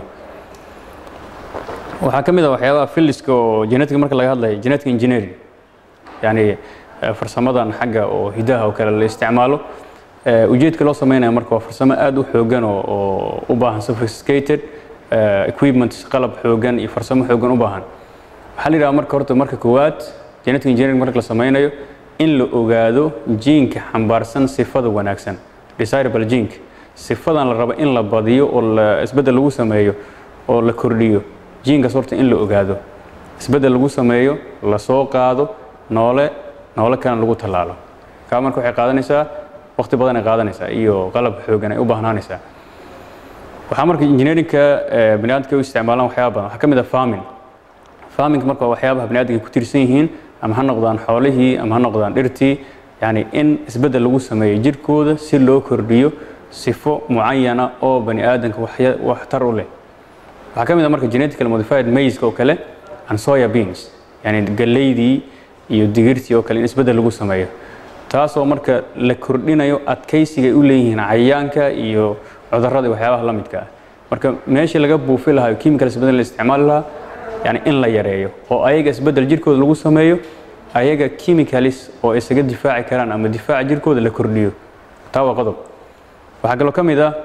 waxaa ka mid ah waxyaabaha filliska oo genetic marka laga hadlayo genetic engineering yani farsamadan xagga oo hidaha oo kale la isticmaalo ujeedka loo sameynaya marka waa farsamo aad u xoogan oo u baahan sophisticated equipment qalab xoogan iyo farsamo xoogan u baahan waxaa la yidhaha marka horta marka koowaad genetic engineering marka la sameynayo in la ogaado jiinka xambaarsan sifada wanaagsan desirable jinka sifadan la rabo in la badiyo oo la isbeddel lagu sameeyo oo la kordhiyo jiinkaas horta in la ogaado isbeddel lagu sameeyo la soo qaado noole noole kalena lagu tallaalo kaa marka waxay qaadanaysaa waqti badan ay qaadanaysaa iyo qalab xoogan ay u baahnaanaysaa waxaa marka engineeringka bani aadamka u isticmaalaan waxyaaba badan waxaa ka mid ah farming farming marka waa waxyaabaha bani aadamka ku tiirsan yihiin ama ha noqdaan xoolihii ama ha noqdaan dhirtii yani in isbeddel lagu sameeyo jirkooda si loo kordhiyo sifo mucayana oo bani aadamka waxtar u leh waxaa ka mid ah marka genetically modified maize oo kale and soya beans yani galeydii iyo digirtii oo kale in isbeddel lagu sameeyo taasoo marka la kordhinayo adkaysiga ay u leeyihiin cayayaanka iyo cudurrada waxyaabaha la midka ah marka meeshii laga buufi lahaa chemical isbeddel la isticmaali lahaa yani in la yareeyo oo ayaga isbeddel jirkooda lagu sameeyo ayaga chemicalis oo isaga difaaci karaan ama difaaca jirkooda la kordhiyo taa waa qodob waxaa kaloo ka mid ah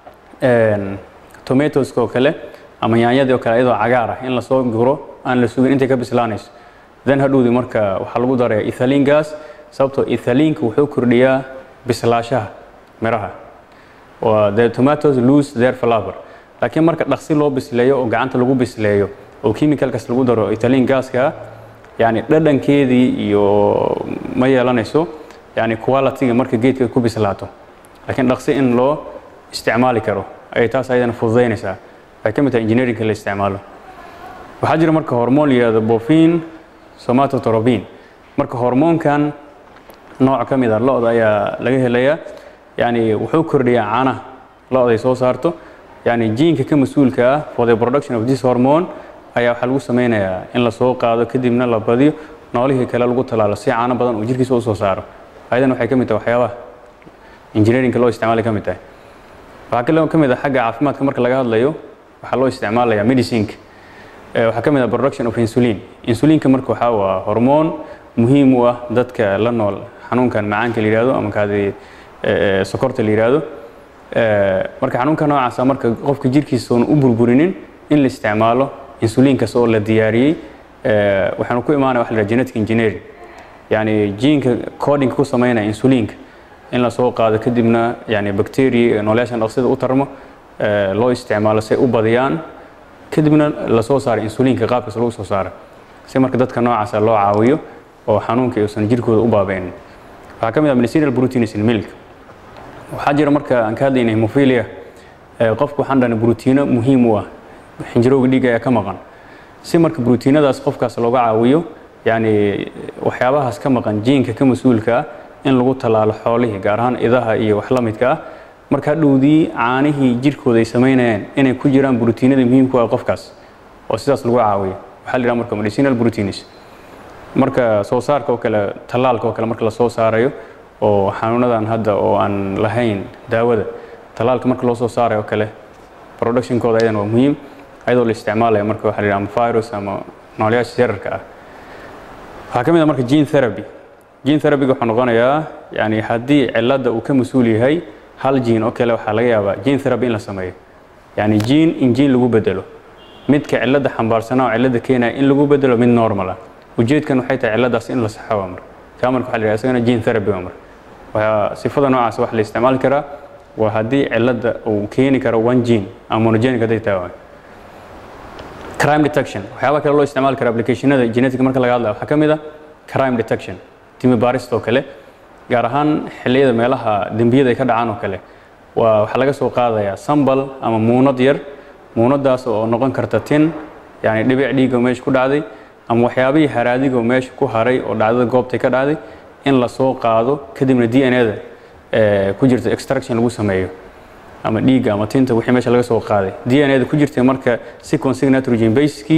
tomatoska oo kale ama yaanyadii oo kale iyadoo cagaar ah in lasoo guro aan la sugin intay ka bislaanayso then hadhowdii marka waxaa lagu daraya ethylene gas sababtoo ethylene wuxuu kordhiyaa bislaashaha miraha the tomatoes lose their flavor laakiin marka dhaqsi loo bisleeyo oo gacanta lagu bisleeyo oo chemicalkaas lagu daro ethylene gaska yani dhadhankeedii iyo ma yeelanayso yani qualityga marka geedka ku bislaato laakiin dhaqsi in loo isticmaali karo ayay taas ayadana fududaynaysaa waxay ka mid tahay engineeringka la isticmaalo waxaa jira marka hormoon la yihahdo bofin somatotorobin marka hormoonkan nooc ka mid a lo-da ayaa laga helayaa yani wuxuu kordhiyaa caanaha lo-da ay soo saarto yani jiinka ka mas-uulka ah for the production of this hormone ayaa waxaa lagu sameynayaa in la soo qaado kadibna la badiyo noolihii kale lagu talaalo si caano badan uu jirkiisa u soo saaro ayadan waxay ka mid tahay waxyaabaha engineeringka loo isticmaalay ka mid tahay waxaa kaloo ka mid ah xagga caafimaadka marka laga hadlayo waxaa loo isticmaalayaa medicinka waxaa ka mid ah production of insulin insulinka marka waxaa waa hormoon muhiim u ah dadka la nool xanuunkan macaanka la yihahdo ama kaadi sokorta la yihahdo marka xanuunka noocaasa marka qofka jirkiisa oon u burburinin in la isticmaalo insulinkaas oo la diyaariyey waxaanu ku imaanaya waxa la yidhaha genetic engineering yani jiinka codinga ku sameynaya insulinka in la soo qaado kadibna yani bacteria nooleyaashan dhaqsida u tarmo loo isticmaalo si ay u badiyaan kadibna lasoo saaro insulinka qaabkaas lagu soo saaro si marka dadka noocaasa loo caawiyo oo xanuunka uusan jirkooda u baabaynin waxaa ka mid ah medicinal proteins in milk waxaa jira marka aan ka hadlayna hemophilia qofku waxaan dhahnay brotiino muhiim u ah xinjirowga dhiigga ayaa ka maqan si marka brotiinadaas qofkaas looga caawiyo yani waxyaabahaas ka maqan jiinka ka mas-uulka ah in lagu tallaalo xoolihii gaar ahaan idaha iyo wax la midka ah marka hadhowdii caanihii jirkooda ay samaynayaan inay ku jiraan brotiinada muhiimku ah qofkaas oo sidaas lagu caawiyo waxaa la yidhaha marka medicinal proteins marka soo saarka oo kale tallaalka oo kale marka la soo saarayo oo xanuunadan hadda oo aan lahayn daawada tallaalka marka loo soo saarayo oo kale productionkooda ayadan waa muhiim ayadoo la isticmaalaya marka waxaa la yidhaha ama virus ama noolayaasha yararka ah waxaa ka mid ah marka gene therapy gene therapyga wuxuu noqonayaa yani haddii cilladda uu ka mas-uul yahay hal gene oo kale waxaa laga yaabaa gene therapy in la sameeyo yani gene in gene lagu bedelo midka cilladda xambaarsanaa oo cilladda keenaya in lagu bedelo mid normal ah ujeedkan waxay tahay cilladaas in la saxo waa marka kaa marka waxa la yidhaha isagana gene therapy waa marka waxaa sifada noocaas waxa la isticmaali karaa waa haddii cilladda uu keeni karo one gene ama monogenic hadday tahay waa crime detection waxyaaba kale loo isticmaali kara applicationada genetic marka laga hadlayo waxaa ka mid ah crime detection timi baarista oo kale gaar ahaan xilliyada meelaha dembiyada ay ka dhacaan oo kale waa waxaa laga soo qaadayaa sambal ama muunad yar muunadaas oo noqon karta tin yani dhibic dhiiga meesha ku dhacday ama waxyaabihii haraadiga oo meesha ku haray oo dhacdada goobtay ka dhacday in la soo qaado kadibna d n a-da ku jirta extraction lagu sameeyo ama dhiigga ama tinta wixii meesha laga soo qaaday d n a-da ku jirtay marka sequencing nitrogen basekii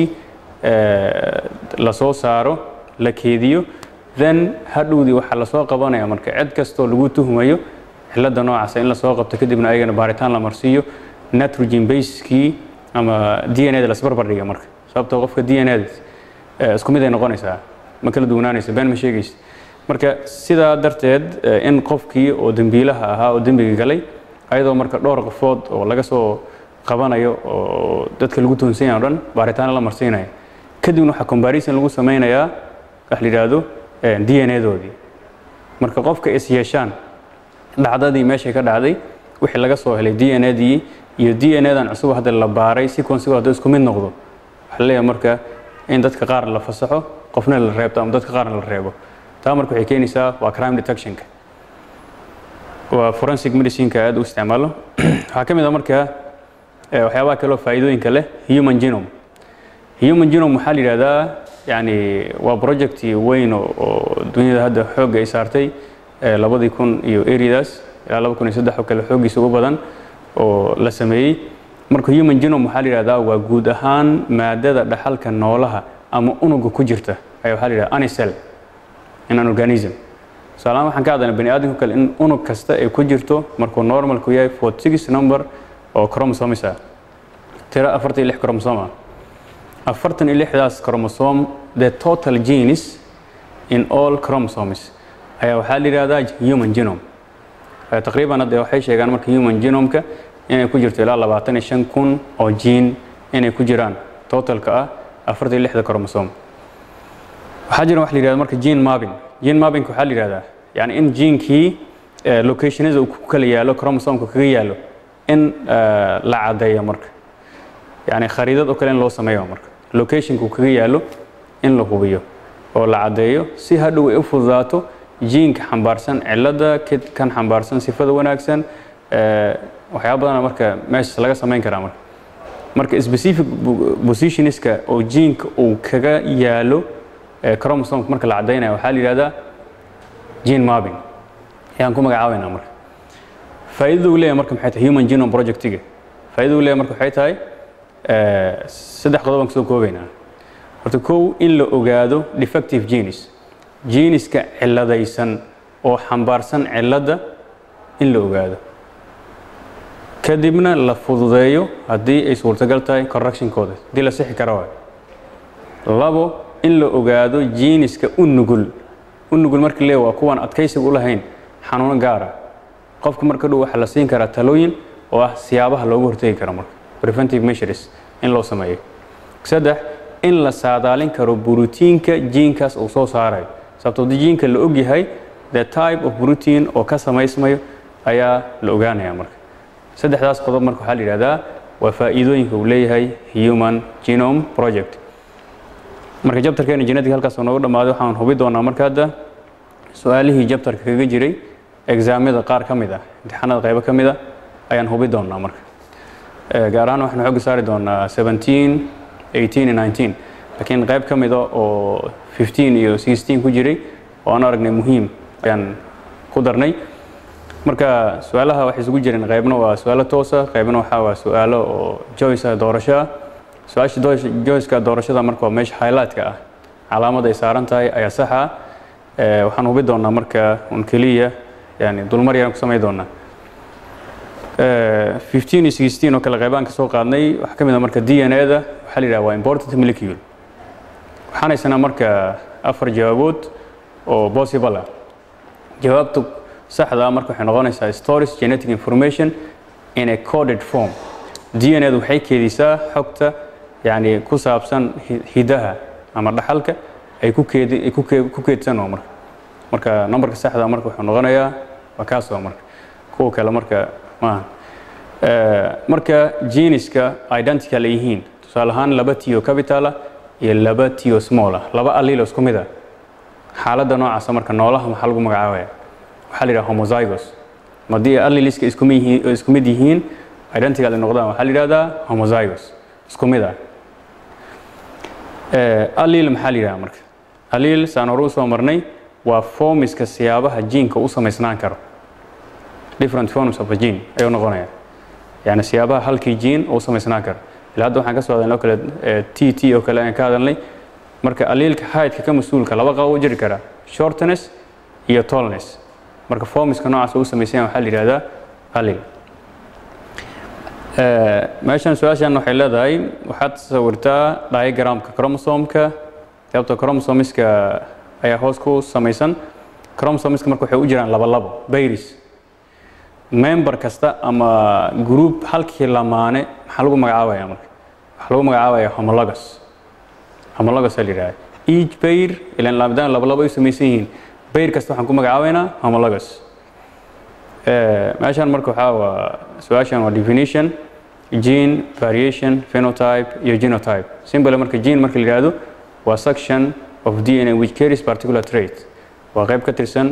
la soo saaro la keediyo then hadhowdii waxaa lasoo qabanaya marka cid kastoo lagu tuhmayo cilada noocaasa in lasoo qabto kadibna ayagana baaritaan la marsiiyo nitrogen basekii ama d n a-da lasbarbar dhiga marka sababtoo qofka d n a-da isku mid ay noqonaysaa ma kala duwanaanaysa been ma sheegaysa marka sidaa darteed in qofkii oo dembiilaha ahaa oo dembiga galay ayadoo marka dhowr qofood oo laga soo qabanayo oo dadka lagu tuhunsan yahay o dhan baaritaano la marsiinaya kadibna waxaa comparison lagu sameynayaa wax la yidhaahdo d n a-doodii marka qofka is yeeshaan dhacdadii meeshay ka dhacday wixii laga soo helay d n a-dii iyo d n a-dan cusub hadda la baaray sequencego hadduu isku mid noqdo waxaa la leeyahay marka in dadka qaar la fasaxo qofna la reebto ama dadka qaarna la reebo taa marka waxay keenaysaa waa crime detectionka waa forensic medicineka aad u isticmaalo waxaa ka mid a marka waxyaabaha kaleo faa'iidooyinka leh human genome human genome waxaa la yidhahdaa yani waa project weyn oo dunyada hadda xoogga ay saartay labadii kun iyo eridaas ilaa laba kun iyo saddex oo kale xooggiisa ugu badan oo la sameeyey marka human genome waxaa la yidhahdaa waa guud ahaan maadada dhaxalka noolaha ama unuga ku jirta ayaa waxaa la yidhahda anicel in an organism tusaalahaan waxaan ka hadlaynaa bani aadamka kale in unug kasta ay ku jirto markuu normalku yahay forty six number oo chromosomes ah tiro afartan iyo lix chromosome ah afartan iyo lixdaas chromosome the total genes in all chromosomes ayaa waxaa la yidhahdaa human genome taqriiban hadda waxay sheegaan marka human genome-ka inay ku jirto ilaa labaatan iyo shan kun oo gene inay ku jiraan totalka ah afartan iyo lixda chromosome waxaa jira wax la yidhahda marka gene mapping gene mappingka waxaa la yidhahdaa yani in genekii locationada uu ku kala yaalo chromosomeka kaga yaalo in la caddeeyo marka yani khariidad oo kale in loo sameeyo marka locationka uu kaga yaalo in la hubiyo oo la caddeeyo si hadhow ay u fududaato jiinka xambaarsan cilada kan xambaarsan sifada wanaagsan waxyaaba badana marka meeshaas laga samayn karaa marka marka specific positionska oo jiinka uu kaga yaalo chromosomka marka la caddaynaya waxaa la yidhahdaa gene mapping ayaan ku magacaabaynaa marka faa'iidada uu leeyahay marka maxay tahay human genome projectiga faa'iidada uu leeyahay marka waxay tahay saddex qodob aan kusoo koobaynaa horta kow in la ogaado defective genes geneska ciladaysan oo xambaarsan ciladda in la ogaado kadibna la fududeeyo haddii ay suurtagal tahay correctionkooda haddii la sixi kara waay labo in la ogaado geneska u nugul u nugul marka lee waa kuwaan adkaysiga u lahayn xanuuno gaara qofka marka dhow waxaa la siin karaa talooyin oo ah siyaabaha loogu hortegi karo marka preventive measures in loo sameeyo saddex in la saadaalin karo brotiinka jiinkaas uu soo saarayo sababtoo haddii jiinka la ogyahay the type of protein oo ka samaysmayo ayaa la ogaanaya marka saddexdaas qodob marka waxaa la yidhahdaa waa faa'iidooyinka uu leeyahay human genome project marka jabtarkeena genetic halkaas oo noogu dhammaaday waxaan hubi doonaa marka hadda su-aalihii jabtarka kaga jiray exaamyada qaar ka mid ah imtixaanada qaybo ka mid ah ayaan hubi doonaa marka gaar ahaan waxaan xooga saari doonaa seventeen eighteen iyo nineteen laakiin qayb ka mida oo fifteen iyo sixteen ku jiray oo aan aragnay muhiim ayaan ku darnay marka su-aalaha waxay isugu jireen qaybna waa su-aalo toosa qaybna waxaa waa su-aalo oo joyce ah doorasho ah su-aasha joyceka doorashada marka waa meesha highlightka ah calaamad ay saaran tahay ayaa sax ah waxaan hubi doonaa marka un keliya yani dulmar yaan ku samayn doonaa fifteen iyo sixteen oo kale qaybaan ka soo qaadnay waxaa ka mid ah marka d n a da waxaa la yidhaha waa important molecule waxaan haysanaa marka afar jawaabood oo possible ah jawaabta saxda ah marka waxay noqonaysaa storage genetic information in a coded form d n a da waxay keedisaa xogta yani ku saabsan hidaha ama dhaxalka ay ku keedi ay ku keedsan oo marka marka numberka saxda ah marka wuxuu noqonayaa waa kaas oo marka kuwa kale marka maaha marka geniska identical ay yihiin tusaale ahaan laba tio capitala iyo laba tio smolla laba allilo isku mid ah xaaladda noocaasa marka noolaha maxaa lagu magacaabaya waxaa la yidhaha homozygos haddii alliliska isku mid yihiin isku mid yihiin identical ay noqdaan waxaa la yidhahdaa homozygos isku mid ah allil maxaa la yidhaha marka allil saan hore usoo marnay waa formiska siyaabaha jiinka u samaysnaan karo different forms of a gene ayuu noqonaya yani siyaabaha halkii gene u samaysnaan karo ilaa hadda waxaan ka soo hadalnay oo kale t t oo kale aan ka hadalnay marka aliilka haydka ka mas-uulka laba qaba u jiri karaa shortness iyo tallness marka formiska noocaas u samaysan waxaa la yidhahdaa alil meeshan su-aashan waxay leedahay waxaad sawirtaa diagramka chromosomka sababto chromosomiska ayaa hoos ku samaysan chromosomiska marka waxay u jiraan laba labo bayris member kasta ama group halkii lamaane maxaa lagu magacaabaya marka waxaa lagu magacaabaya homologous homologous la yidhahda each bayr ilan laabdaan laba labo ay u samaysan yihiin bayr kasta waxaan ku magacaabaynaa homologous meeshan marka waxaa waa su-aashan waa definition gene variation phenotype iyo genotype simple marka gene marka la yidhaahdo waa section of dna which carries particular trait waa qayb ka tirsan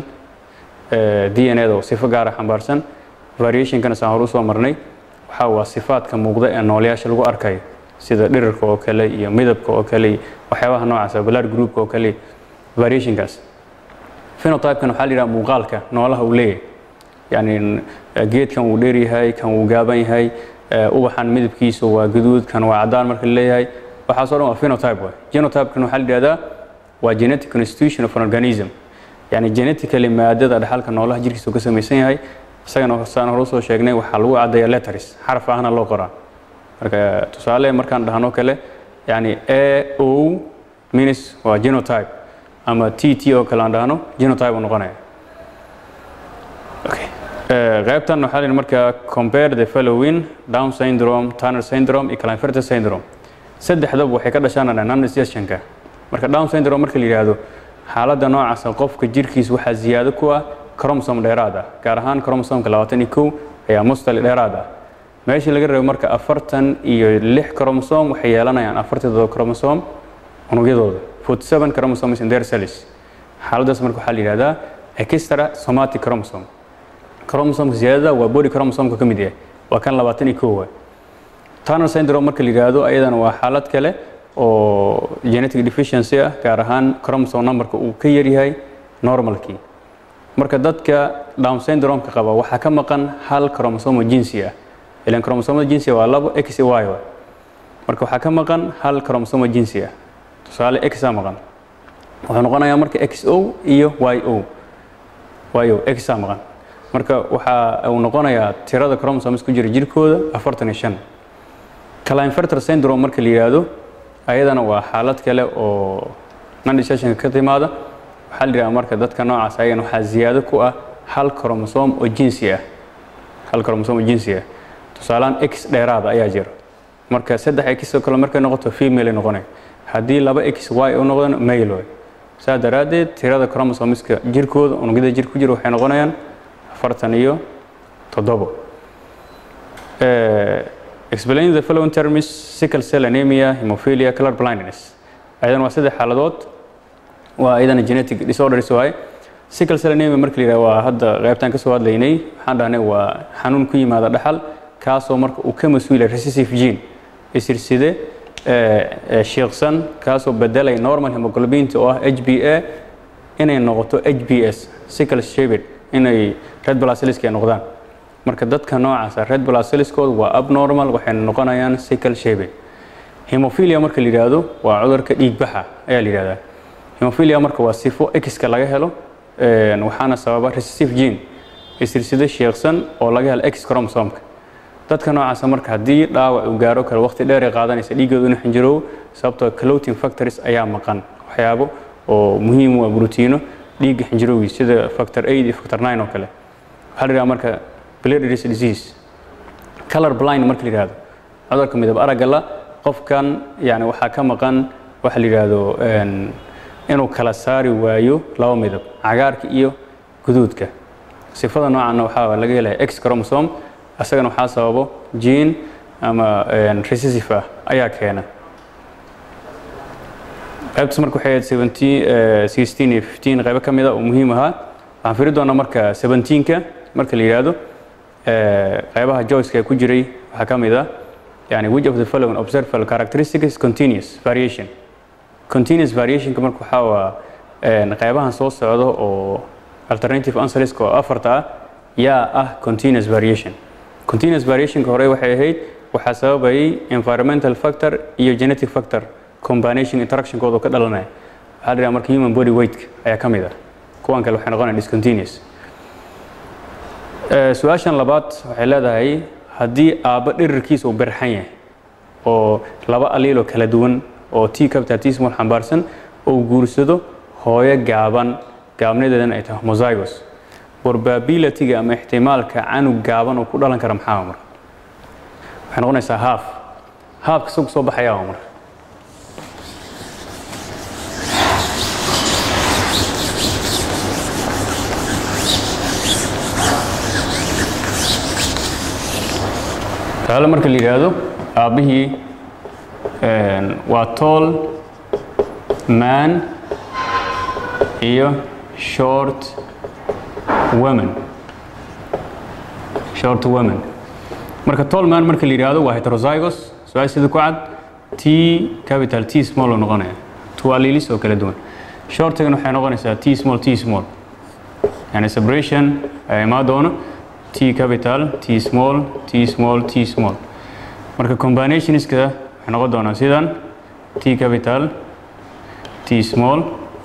dna da oo sifo gaara xambaarsan variationkana saan hore usoo marnay waxaa waa sifaadka muuqda ee noolayaasha lagu arkayo sida dhirirka oo kale iyo midabka oo kale iyo waxyaabaha noocaas blood groupka oo kale variationkaas phenotype-kan waxaa la yidhaha muuqaalka noolaha uu leeyahay yani geedkan wuu dheer yahay kan wuu gaaban yahay ubaxan midabkiisu waa guduud kan waa cadaan marka la leeyahay waxaasoo dhan waa phenotype waay genotype-kan waxaa la yidhahdaa waa genetic constitution of an organism yani genetically maadada dhaxalka noolaha jirkiisa uu ka samaysan yahay isagana saan hore usoo sheegnay waxaa lagu caddeeya letters xaraf ahna loo qoraa marka tusaale markaan dhahno kale yani a o minus waa genotype ama t t oo kale aan dhahno genotype uu noqonaya okay. qaybtan waxaa la marka compare the following down syndrome turner syndrome iyo klinefelter syndrome saddexdaba waxay ka dhashaan non-digestionka marka down syndrome marka la yidhaahdo xaaladda noocaasa qofka jirkiisa waxaa ziyaado ku ah cromosome dheeraad ah gaar ahaan cromosomka labaatan iyo kow ayaa mustali dheeraad ah meeshii laga reebo marka afartan iyo lix cromosome waxay yeelanayaan afartadooda cromosome unugyadooda forty seven chromosomes in their cells xaaladdaas marka waxaa la yidhahdaa extra somatic chromosome chromosomka ziyaadada waa body chromosomka ka mid yahay waa kan labaatan iyo kow waay turner syndrome marka la yidhaahdo ayadana waa xaalad kale oo genetic deficiency ah gaar ahaan chromosome numberka uu ka yaryahay normalkii marka dadka down syndrome-ka qaba waxaa ka maqan hal chromosome jinsi ah ilan chromosomada jinsiga waa labo x y waay marka waxaa ka maqan hal chromosome jinsi ah tusaale x aa maqan wuxuu noqonayaa marka x o iyo y o y o x aa maqan marka waxa uu noqonayaa tirada chromosomes ku jira jirkooda afartan iyo shan klinefelter syndrome marka la yidhaahdo ayadana waa xaalad kale oo non-digestionka ka timaada waxaa la yidhaha marka dadka noocaas ayagana waxaa ziyaado ku ah hal chromosome oo jinsi ah hal chromosome oo jinsi ah tusaalehaan x dheeraada ayaa jira marka saddex x oo kale markay noqoto female ay noqonay haddii laba x y u noqdana male way saa daraaddeed tirada chromosomeska jirkooda unugyada jir ku jira waxay noqonayaan afartan iyo toddobo explain the following terms sickle cell anemia hemophilia color blindness ayadana waa saddex xaaladood waa ayadana genetic disorders waaye sickle cell anemia marka la yidhaha waa hadda qaybtaan ka soo hadlaynay waxaan dhahnay waa xanuun ku yimaada dhaxal kaasoo marka uu ka mas-uulay recessive gene isirside shiiqsan kaasoo bedelay normal hemoglobinta oo ah h b a inay noqoto h b s sickle shaped inay red blood cellska ay noqdaan marka dadka noocaasa red blood cellskooda waa abnormal waxayna noqonayaan sickle shape hemophilia marka la yidhaahdo waa cudurka dhiigbaxa ayaa la yidhahdaa hemophilia marka waa sifo x-ka laga helo een, waxaana sababa recessive gene isirsido sheeksan oo laga helo x chromosomka dadka noocaasa marka haddii dhaawac uu gaaro kale waqti dheer ay qaadanaysa dhiiggooda inuu xinjiroobo sababtoo clotin factories ayaa maqan waxyaabo oo muhiim u ah brotiino dhiigga xinjirowgiisa sida factor 8 iyo factor 9 oo kale waxaa la yidhaha marka Blindness disease color blind marka la yidhaahdo cudurka midab aragga la qofkan yani waxaa ka maqan waxa la yidhaahdo een, inuu kala saari waayo laba midab cagaarka iyo guduudka sifada noocaana waxaa laga helaya x chromosome asagana waxaa sababo gene ama een, recessive ah ayaa keena qaybtaas marka waxay ahayd 17 eh, 16 iyo 15 qaybo ka mid a oo muhiim ahaa waxaan firi doonaa marka 17ka marka la yidhaahdo eh, qaybaha joyceka ku jiray waxaa ka mid ah yani which of the following observable characteristics continuous variation continuous variationka marka waxaa waa een, qaybahan soo socdo oo alternative answerska oo afarta ah yaa ah continuous variation continuous variationka hore waxay ahayd waxaa sababayay environmental factor iyo genetic factor combination interactionkooda oo ka dhalanaya waxaa la yidhaha marka human body weight ayaa ka mid ah kuwan kale waxay noqonayaan discontinuous Eh, su-aashan labaad waxay leedahay haddii aabbo dhirirkiisa uu berxan yahay oo laba aliiloo kala duwan oo t capital t small xambaarsan oo guursado hooyo gaaban gaabnadeedana ay tahay homozygous probabilityga ama ixtimaalka canug gaaban oo ku dhalan kara maxaa waa marka waxay noqonaysaa haaf haafka isagu soo baxayaa waa marka taale marka la yidhaahdo aabbihii een, waa tall man iyo short woman short woman marka tall man marka la yidhaahdo waa heterozygous su-aal sida ku cad t capital t small oo noqonaya two alleles oo kala duwan shortigana waxay noqonaysaa t small t small yani separation ayaa imaan doono t capital t small t small t small marka combinationska waxay noqon doonaa sidan t capital t small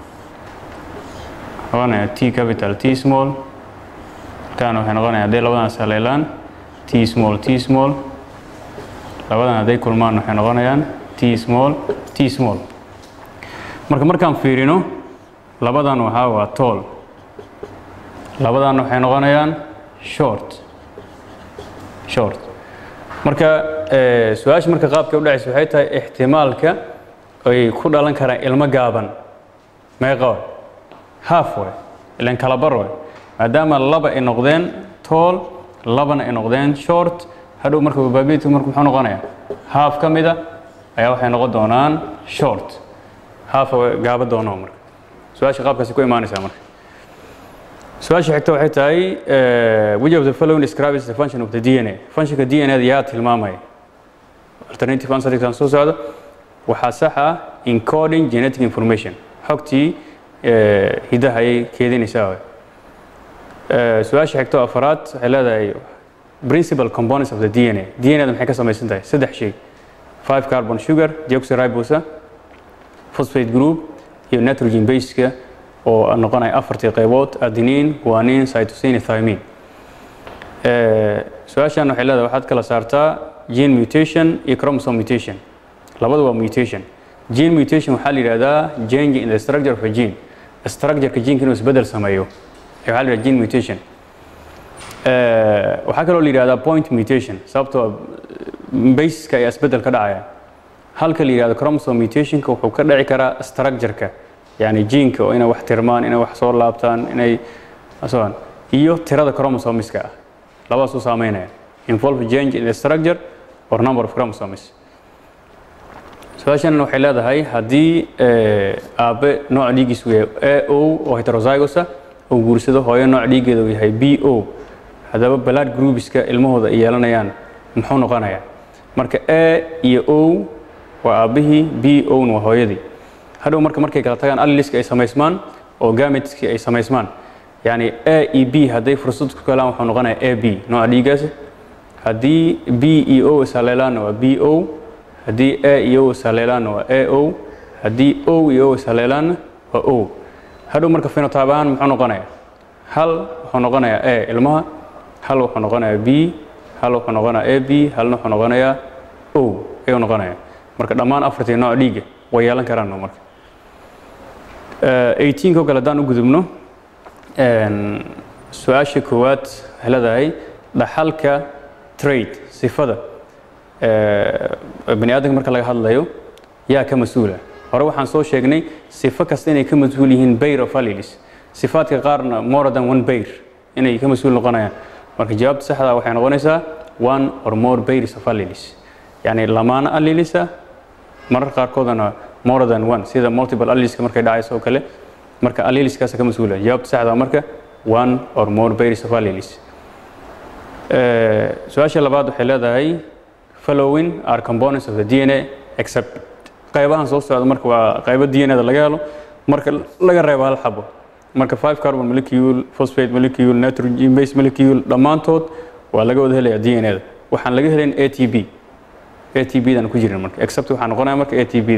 noqonaya t capital t small taana waxay noqonaya hadday labadaas haleelaan t small t small labadan hadday kulmaan waxay noqonayaan t small t small marka markaan fiirino labadan waxaa waa tall labadan waxay noqonayaan short short marka eh, su-aasha marka qaabka u dhacaysa waxay tahay ixtimaalka ay ku dhalan karaan ilmo gaaban meeqa way half way ilan kala bar way maadaama laba ay noqdeen tall labana ay noqdeen short hadhow marka probability marka muxuu noqonayaa half ka mida ayaa waxay noqon doonaan short half way gaaba doonaa marka su-aasha qaabkaasi ku imaanaysaa marka su-aasha xigta waxay tahay eh, which of the following describes the function of the DNA functionka DNA-da yaa tilmaamaya alternative answerkan soo socda waxaa sax ah encoding genetic information xogtii eh, hidaha ayay keedinaysaa waay. Eh, su-aasha xigta oo afaraad waxay leedahay principal components of the DNA DNA-da maxay ka samaysan tahay saddex shay five carbon sugar deoxyribose phosphate group iyo nitrogen baseka oo noqonaya afartii qaybood adenine guanine cytosine iyo thymine Eh, su-aashan waxay leedahay waxaad kala saartaa gene mutation iyo chromosome mutation labadu waa mutation gene mutation waxaa la yidhahdaa change in the structure of a gene structureka geneka inuu isbedel sameeyo ee waxaa la yidhahdaa gene mutation Eh, waxaa kaloo la yidhahdaa point mutation sababtoo basiska ayaa isbedel ka dhacaya halka la yidhahdo chromosome mutationka wuxuu ka dhici karaa structureka yani geneka oo inay wax tirmaan inay wax soo laabtaan inay soon iyo tirada chromosomeska ah labadaas u saameynaya involve change in the structure or number of chromosomes su-aashan waxay leedahay haddii eh, aabe nooc dhiigiisu yahay a o oo heterozygosa oo guursado hooyo nooc dhiigeeda uu yahay b o haddaba blood groupska ilmahooda ay yeelanayaan muxuu noqonayaa marka a iyo o waa aabbihii b o na waa hooyadii hadhow marka markay kala tagaan alleliska ay samaysmaan oo gametski ay samaysmaan yani a e b hadday fursad ku galaan wuxuu noqonayaa a b nooca dhiiggaasi haddii b iyo o ishaleelaanna waa b o haddii a iyo o ishaleelaanna waa a o haddii o iyo o ishaleelaanna waa o hadhow marka phenotype ahaan muxuu noqonayaa hal wuxuu noqonayaa a ilmaha hal wuxuu noqonayaa b hal wuxuu noqonayaa a b halna wuxuu noqonayaa o ayuu noqonayaa marka dhammaan afartii nooc dhiigga way yeelan karaan marka 18 oo kale haddaan u gudubno su-aasha koowaad waxay leedahay dhaxalka trade sifada bani aadamka marka laga hadlayo yaa ka mas-uula hore waxaan soo sheegnay sifo kasta inay ka mas-uul yihiin bayr of alleles sifaadka qaarna more than one bayr inay ka mas-uul noqonayaan marka jawaabta saxda waxay noqonaysaa one or more bayrs of alleles yani lamaana allelisa marar qaarkoodana more than one sida multiple alleleska markay dhacayso oo kale marka alleleskaasa ka mas-uula jawaabta saxda marka one or more bayrs of alleles su-aasha labaad waxay leedahay following are components of the dna except qaybahan soo socda marka waa qaybo dnada laga helo marka laga reebo hal xabo marka five carbon molecule phosphate molecule nitrogen base molecule dhammaantood waa laga wada helaya dnada waxaan laga helayn atb atb dan ku jirin marka except waxaa noqonaya marka atb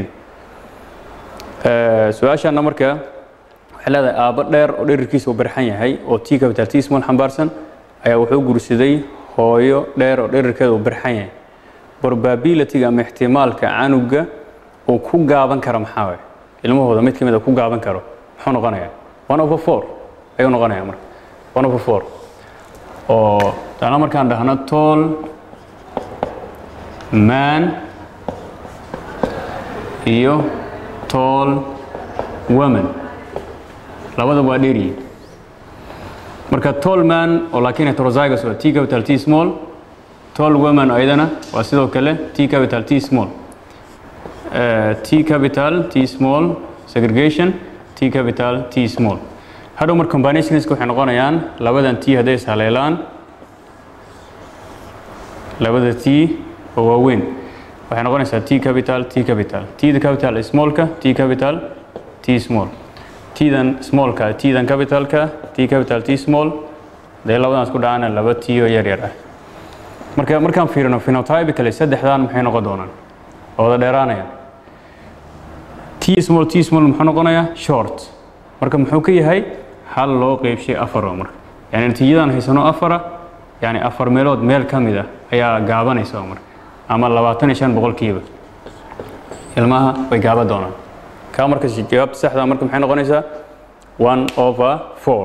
su-aashana marka waxay leedahay aabo dheer oo dherirkiisa uu barxan yahay oo t capital t small xambaarsan ayaa wuxuu guursaday hooyo dheer oo dherirkeeda uu barxan yahay probabilityga ama ixtimaalka canuga uu ku gaaban karo maxaa waay ilmahooda mid ka mid a ku gaaban karo muxuu noqonayaa one over four ayuu noqonayaa marka one over four oo taana markaan dhahno tall man iyo tall woman labada waa dheeryihin marka tall man oo laakiin heterozygous waa t capital t small tall woman ayadana waa sidoo kale t capital t small uh, t capital t small segregation t capital t small hadhow mar combinationska waxay noqonayaan labadan t hadday ishaleelaan labada t oo waaweyn waxay noqonaysaa t capital t capital t da capital smallka t capital t small t-dan smallka t-dan capitalka t capital t small dee labadaas ku dhacaana laba t oo yar yar ah marka markaan fiirino phenotypically saddexdan maxay noqon doonaan oo wada dheeraanayaan t small t small muxuu noqonayaa short marka muxuu ka yahay hal loo qeybshay afar oo marka yani natiijadan haysano afara yani afar meelood meel ka mid ah ayaa gaabanaysa oo marka ama labaatan iyo shan boqolkiiba ilmaha way gaaban doonaan kaa marka jawaabta saxda marka maxay noqonaysaa one over four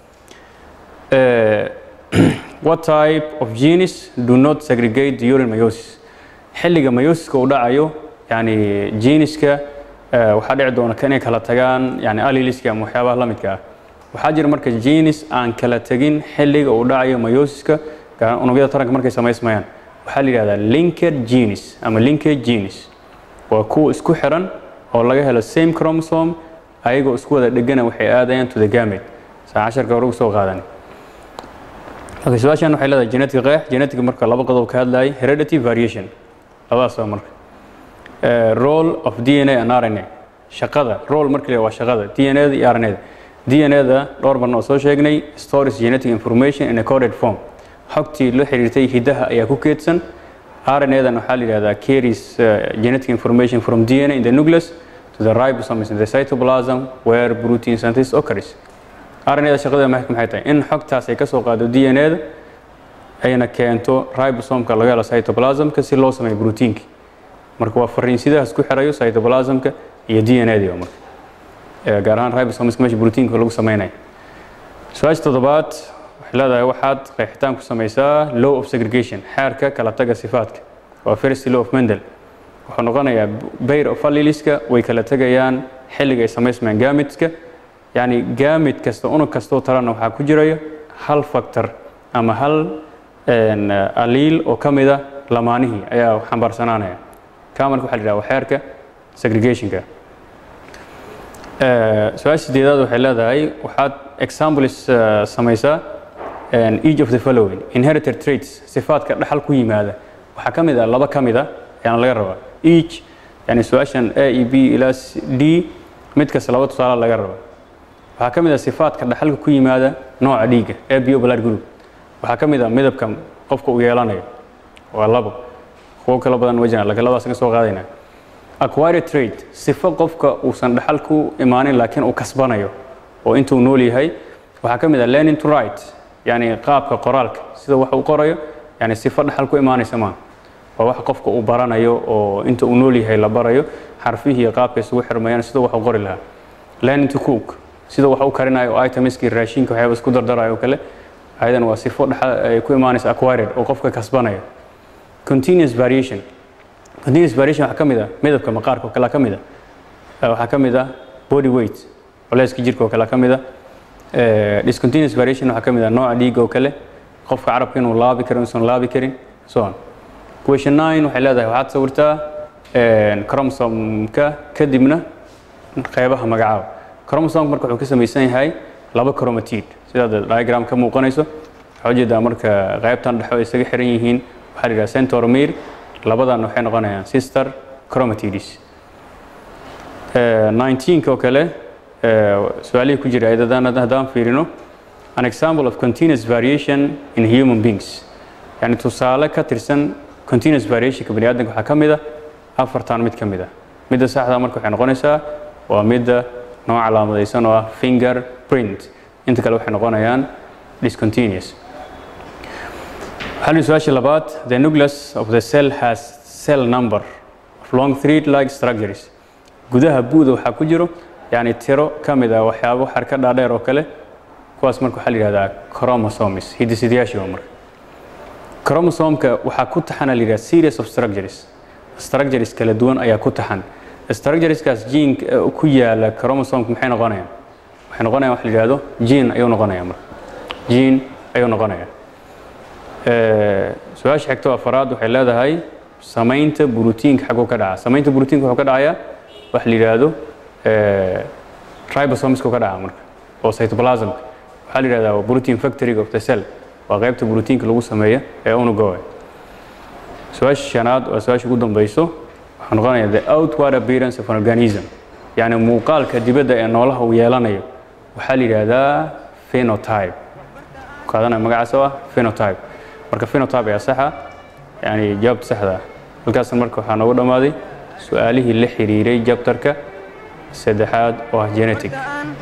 uh, what type of genes do not segregate during meiosis xilliga meiosiska uu dhacayo yani geniska uh, waxaa dhici doona inay kala tagaan yani aliliska ama waxyaabaha la midka ah waxaa jira marka genis aan kala tegin xilliga uu dhacayo meiosiska unugyada taranka markay samaysmayaan waxaa la yidhahdaa linked genis ama linked genis waa kuwa isku xiran oo laga helo same chromosome ayagoo isku wada dhegana waxay aadayaan to the gamate saa casharka hore ugu soo qaadan marka su-aashan waxay leedahay genetic qeex genetic marka laba qodob ka hadlayay heredity variation labadaas waa marka role of dna and rna shaqada role markii waa shaqada dna da iyo rna da dna da dhowr barna oo soo sheegnay stores genetic information in a coded form xogtii la xiriirtay hidaha ayaa ku keedsan rna-dan waxaa la yidhahdaa carries uh, genetic information from dna in the nucleus to the ribosomes in the cytoplasm where protein synthesis occurs rna-da shaqadeeda maxay tahay in xogtaas ay ka soo qaado dna-da ayna keento ribosomka laga helo cytoplasmka si loo sameeyo proteinki marka waa fariinsidahaas ku xirayo cytoplasmka iyo dna-di marka gaar ahaan ribosomeska meesha proteinka lagu sameynayo su-aasha toddobaad waxay leedahay waxaad qeexitaan ku samaysaa law of segregation xeerka kala taga sifaadka waa first law of mendel wuxuu noqonayaa bayr of alleliska way kala tegayaan xilliga ay samaysmayaan gamitska yacni gamit kasta unug kastoo talana waxaa ku jiraya hal factor ama hal aliil oo ka mida lamaanihii ayaa xambaarsanaanaya kaa marka waxa la yidhaha waa xeerka segregationka su-aasha sideedaad waxay leedahay waxaad examples samaysaa each of the following inherited traits sifaadka dhaxal ku yimaada waxaa ka mid ah laba ka mid a ayaana laga rabaa each yani su-aashan a e b ilaa d mid kasta laba tusaale laga rabaa waxaa ka mid ah sifaadka dhaxalka ku yimaada nooca dhiigga ee bio blood group waxaa ka mid ah midabka qofka uu yeelanayo waa labo kuwo kala badan wajina laakiin labadaas ka soo qaadayna acquired trait sifo qofka uusan dhaxal ku imaanin laakiin uu kasbanayo oo intuu nool yahay waxaa ka mid ah learning to write yani qaabka qoraalka sida wax uu qorayo yani sifo dhaxal ku imaanaysa maaha waa wax qofka uu baranayo oo inta uu nool yahay la barayo xarfihii iyo qaabka isugu xirmayaan sida wax u qori lahaa learning to cook sida wax u karinayo oo itemiskii raashinka waxyaaba isku dardarayo oo kale ayadan waa sifo dhaxal ay ku imaanaysa acquired oo qofka kasbanaya continuous variation continuous variation waxaa ka mid ah midabka maqaarka oo kale ka mid ah waxaa ka mid ah body weight culeyska jirka oo kale ka mid ah discontinuous variation waxaa ka mid ah nooca dhiigga oo kale qofka carabka inuu laabi karo inuusan laabi karin so on question nine waxay leedahay waxaad sawirtaa chromosomka kadibna qeybaha magacaaba chromosomka marka wuxuu ka samaysan yahay laba chromatid sidaad diagram ka muuqanayso waxaa ujeedaa marka qeybtan dhexo ay isaga xiran yihiin waxaa la yidhaha centromere labadan waxay noqonayaan sister chromatids 19 oo kale su-aalihii ku jira ayadadaan haddaan fiirino an example of continuous variation in human beings yani tusaale ka tirsan continuous variationka bani aadamka waxaa ka mid ah afartan mid ka mid ah midda saxda marka waxay noqonaysaa waa midda noo calaamadaysan oo ah finger print inta kale waxay noqonayaan discontinuous waxaa su-aasha labaad the nucleus of the cell has cell number of long thread like structures gudaha buuda waxaa ku jiro yani tiro ka mid ah waxyaabo xarka dhaadheer oo kale kuwaas marka waxaa la yihahdaa chromosomes hidisidayaashiba marka chromosomka waxaa ku taxana la yidhaha series of structures structures kala duwan ayaa ku taxan structureskaas gene ku yaala chromosomka maxay noqonayaan waxay noqonayaan wax la yidhahdo gene ayuu noqonaya marka gene ayuu noqonaya su-aasha xigto afaraad waxay leedahay samaynta brotiinka xaguu ka dhaca samaynta brotiinka wuxuu ka dhacayaa wax la yidhaahdo ribosomeska ka dhaca marka oo cytoplasmka waxaa la yidhahdaa protein factory of the cell waa qaybta brotiinka lagu sameeya ee unuga su-aasha shanaad waa su-aasha ugu dambeyso waxaa noqonaya the outward appearance of an organism yani muuqaalka dibadda ee noolaha uu yeelanayo waxaa la yidhaahdaa phenotype qaadanaya magacaas oo ah phenotype marka phenotype ayaa saxa yani jawaabta saxda ah halkaasna marka waxaa noogu dhammaaday su-aalihii la xiriiray jabtarka saddexaad oo ah genetic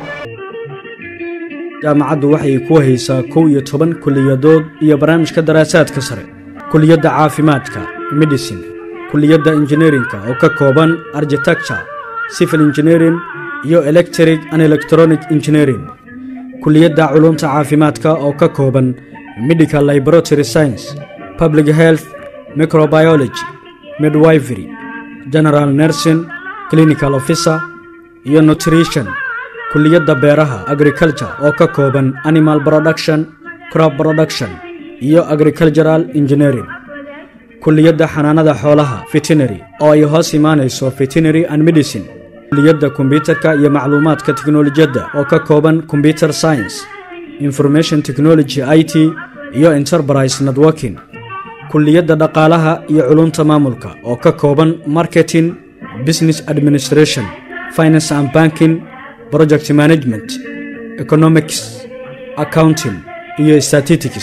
jaamacaddu waxay ku haysaa kow iyo toban kuliyadood iyo barnaamijka daraasaadka sare kuliyadda caafimaadka medicine kuliyadda injineerinka oo ka kooban architecture civil engineering iyo electric and electronic engineering kuliyadda culumta caafimaadka oo ka kooban medical laboratory science public health microbiology midwifery general nursing clinical officer iyo nutrition kuliyadda beeraha agriculture oo ka kooban animal production crop production iyo agricultural engineering kuliyadda xanaanada xoolaha veterinary oo ay hoos imaanayso veterinary and medicine kuliyadda kombyutarka iyo macluumaadka teknolojiyadda oo ka kooban combyuter science information technology i t iyo enterprise networking kuliyadda dhaqaalaha iyo culunta maamulka oo ka kooban marketing business administration finance and banking project management economics accounting iyo statistics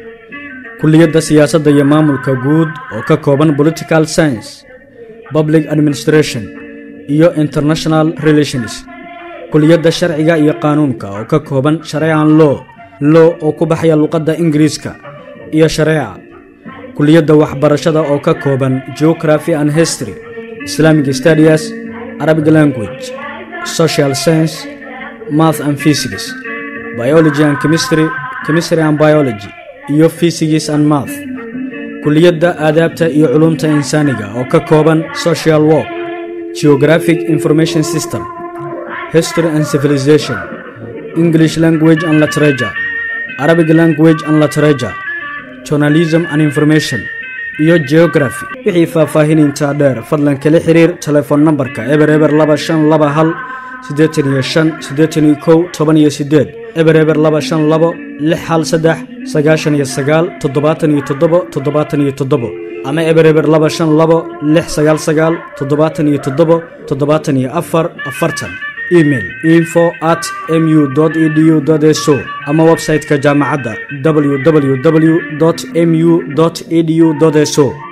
kuliyadda siyaasadda iyo maamulka guud oo ka kooban political science public administration iyo international relations kuliyadda sharciga iyo qaanuunka oo ka kooban shareecan law law oo ku baxaya luqadda ingiriiska iyo shareeca kuliyadda waxbarashada oo ka kooban geography and history islamic studies arabic language social science math and physics biology and chemistry chemistry and biology iyo physics and math kuliyadda aadaabta iyo culumta insaaniga oo ka kooban social work geographic information system history and civilization english language and literature arabic language and literature journalism and information iyo geography wixii faahfaahinintaa dheer fadlan kala xiriir telefoon nambarka eber eber laba shan laba hal siddeetan iyo shan siddeetan iyo kow toban iyo siddeed eber eber laba shan labo lix hal saddex sagaashan iyo sagaal toddobaatan iyo toddobo toddobaatan iyo toddobo ama eber eber laba shan labo lix sagaal sagaal toddobaatan iyo toddobo toddobaatan iyo afar afartan email info at mu edu so ama website-ka jaamacadda www mu edu so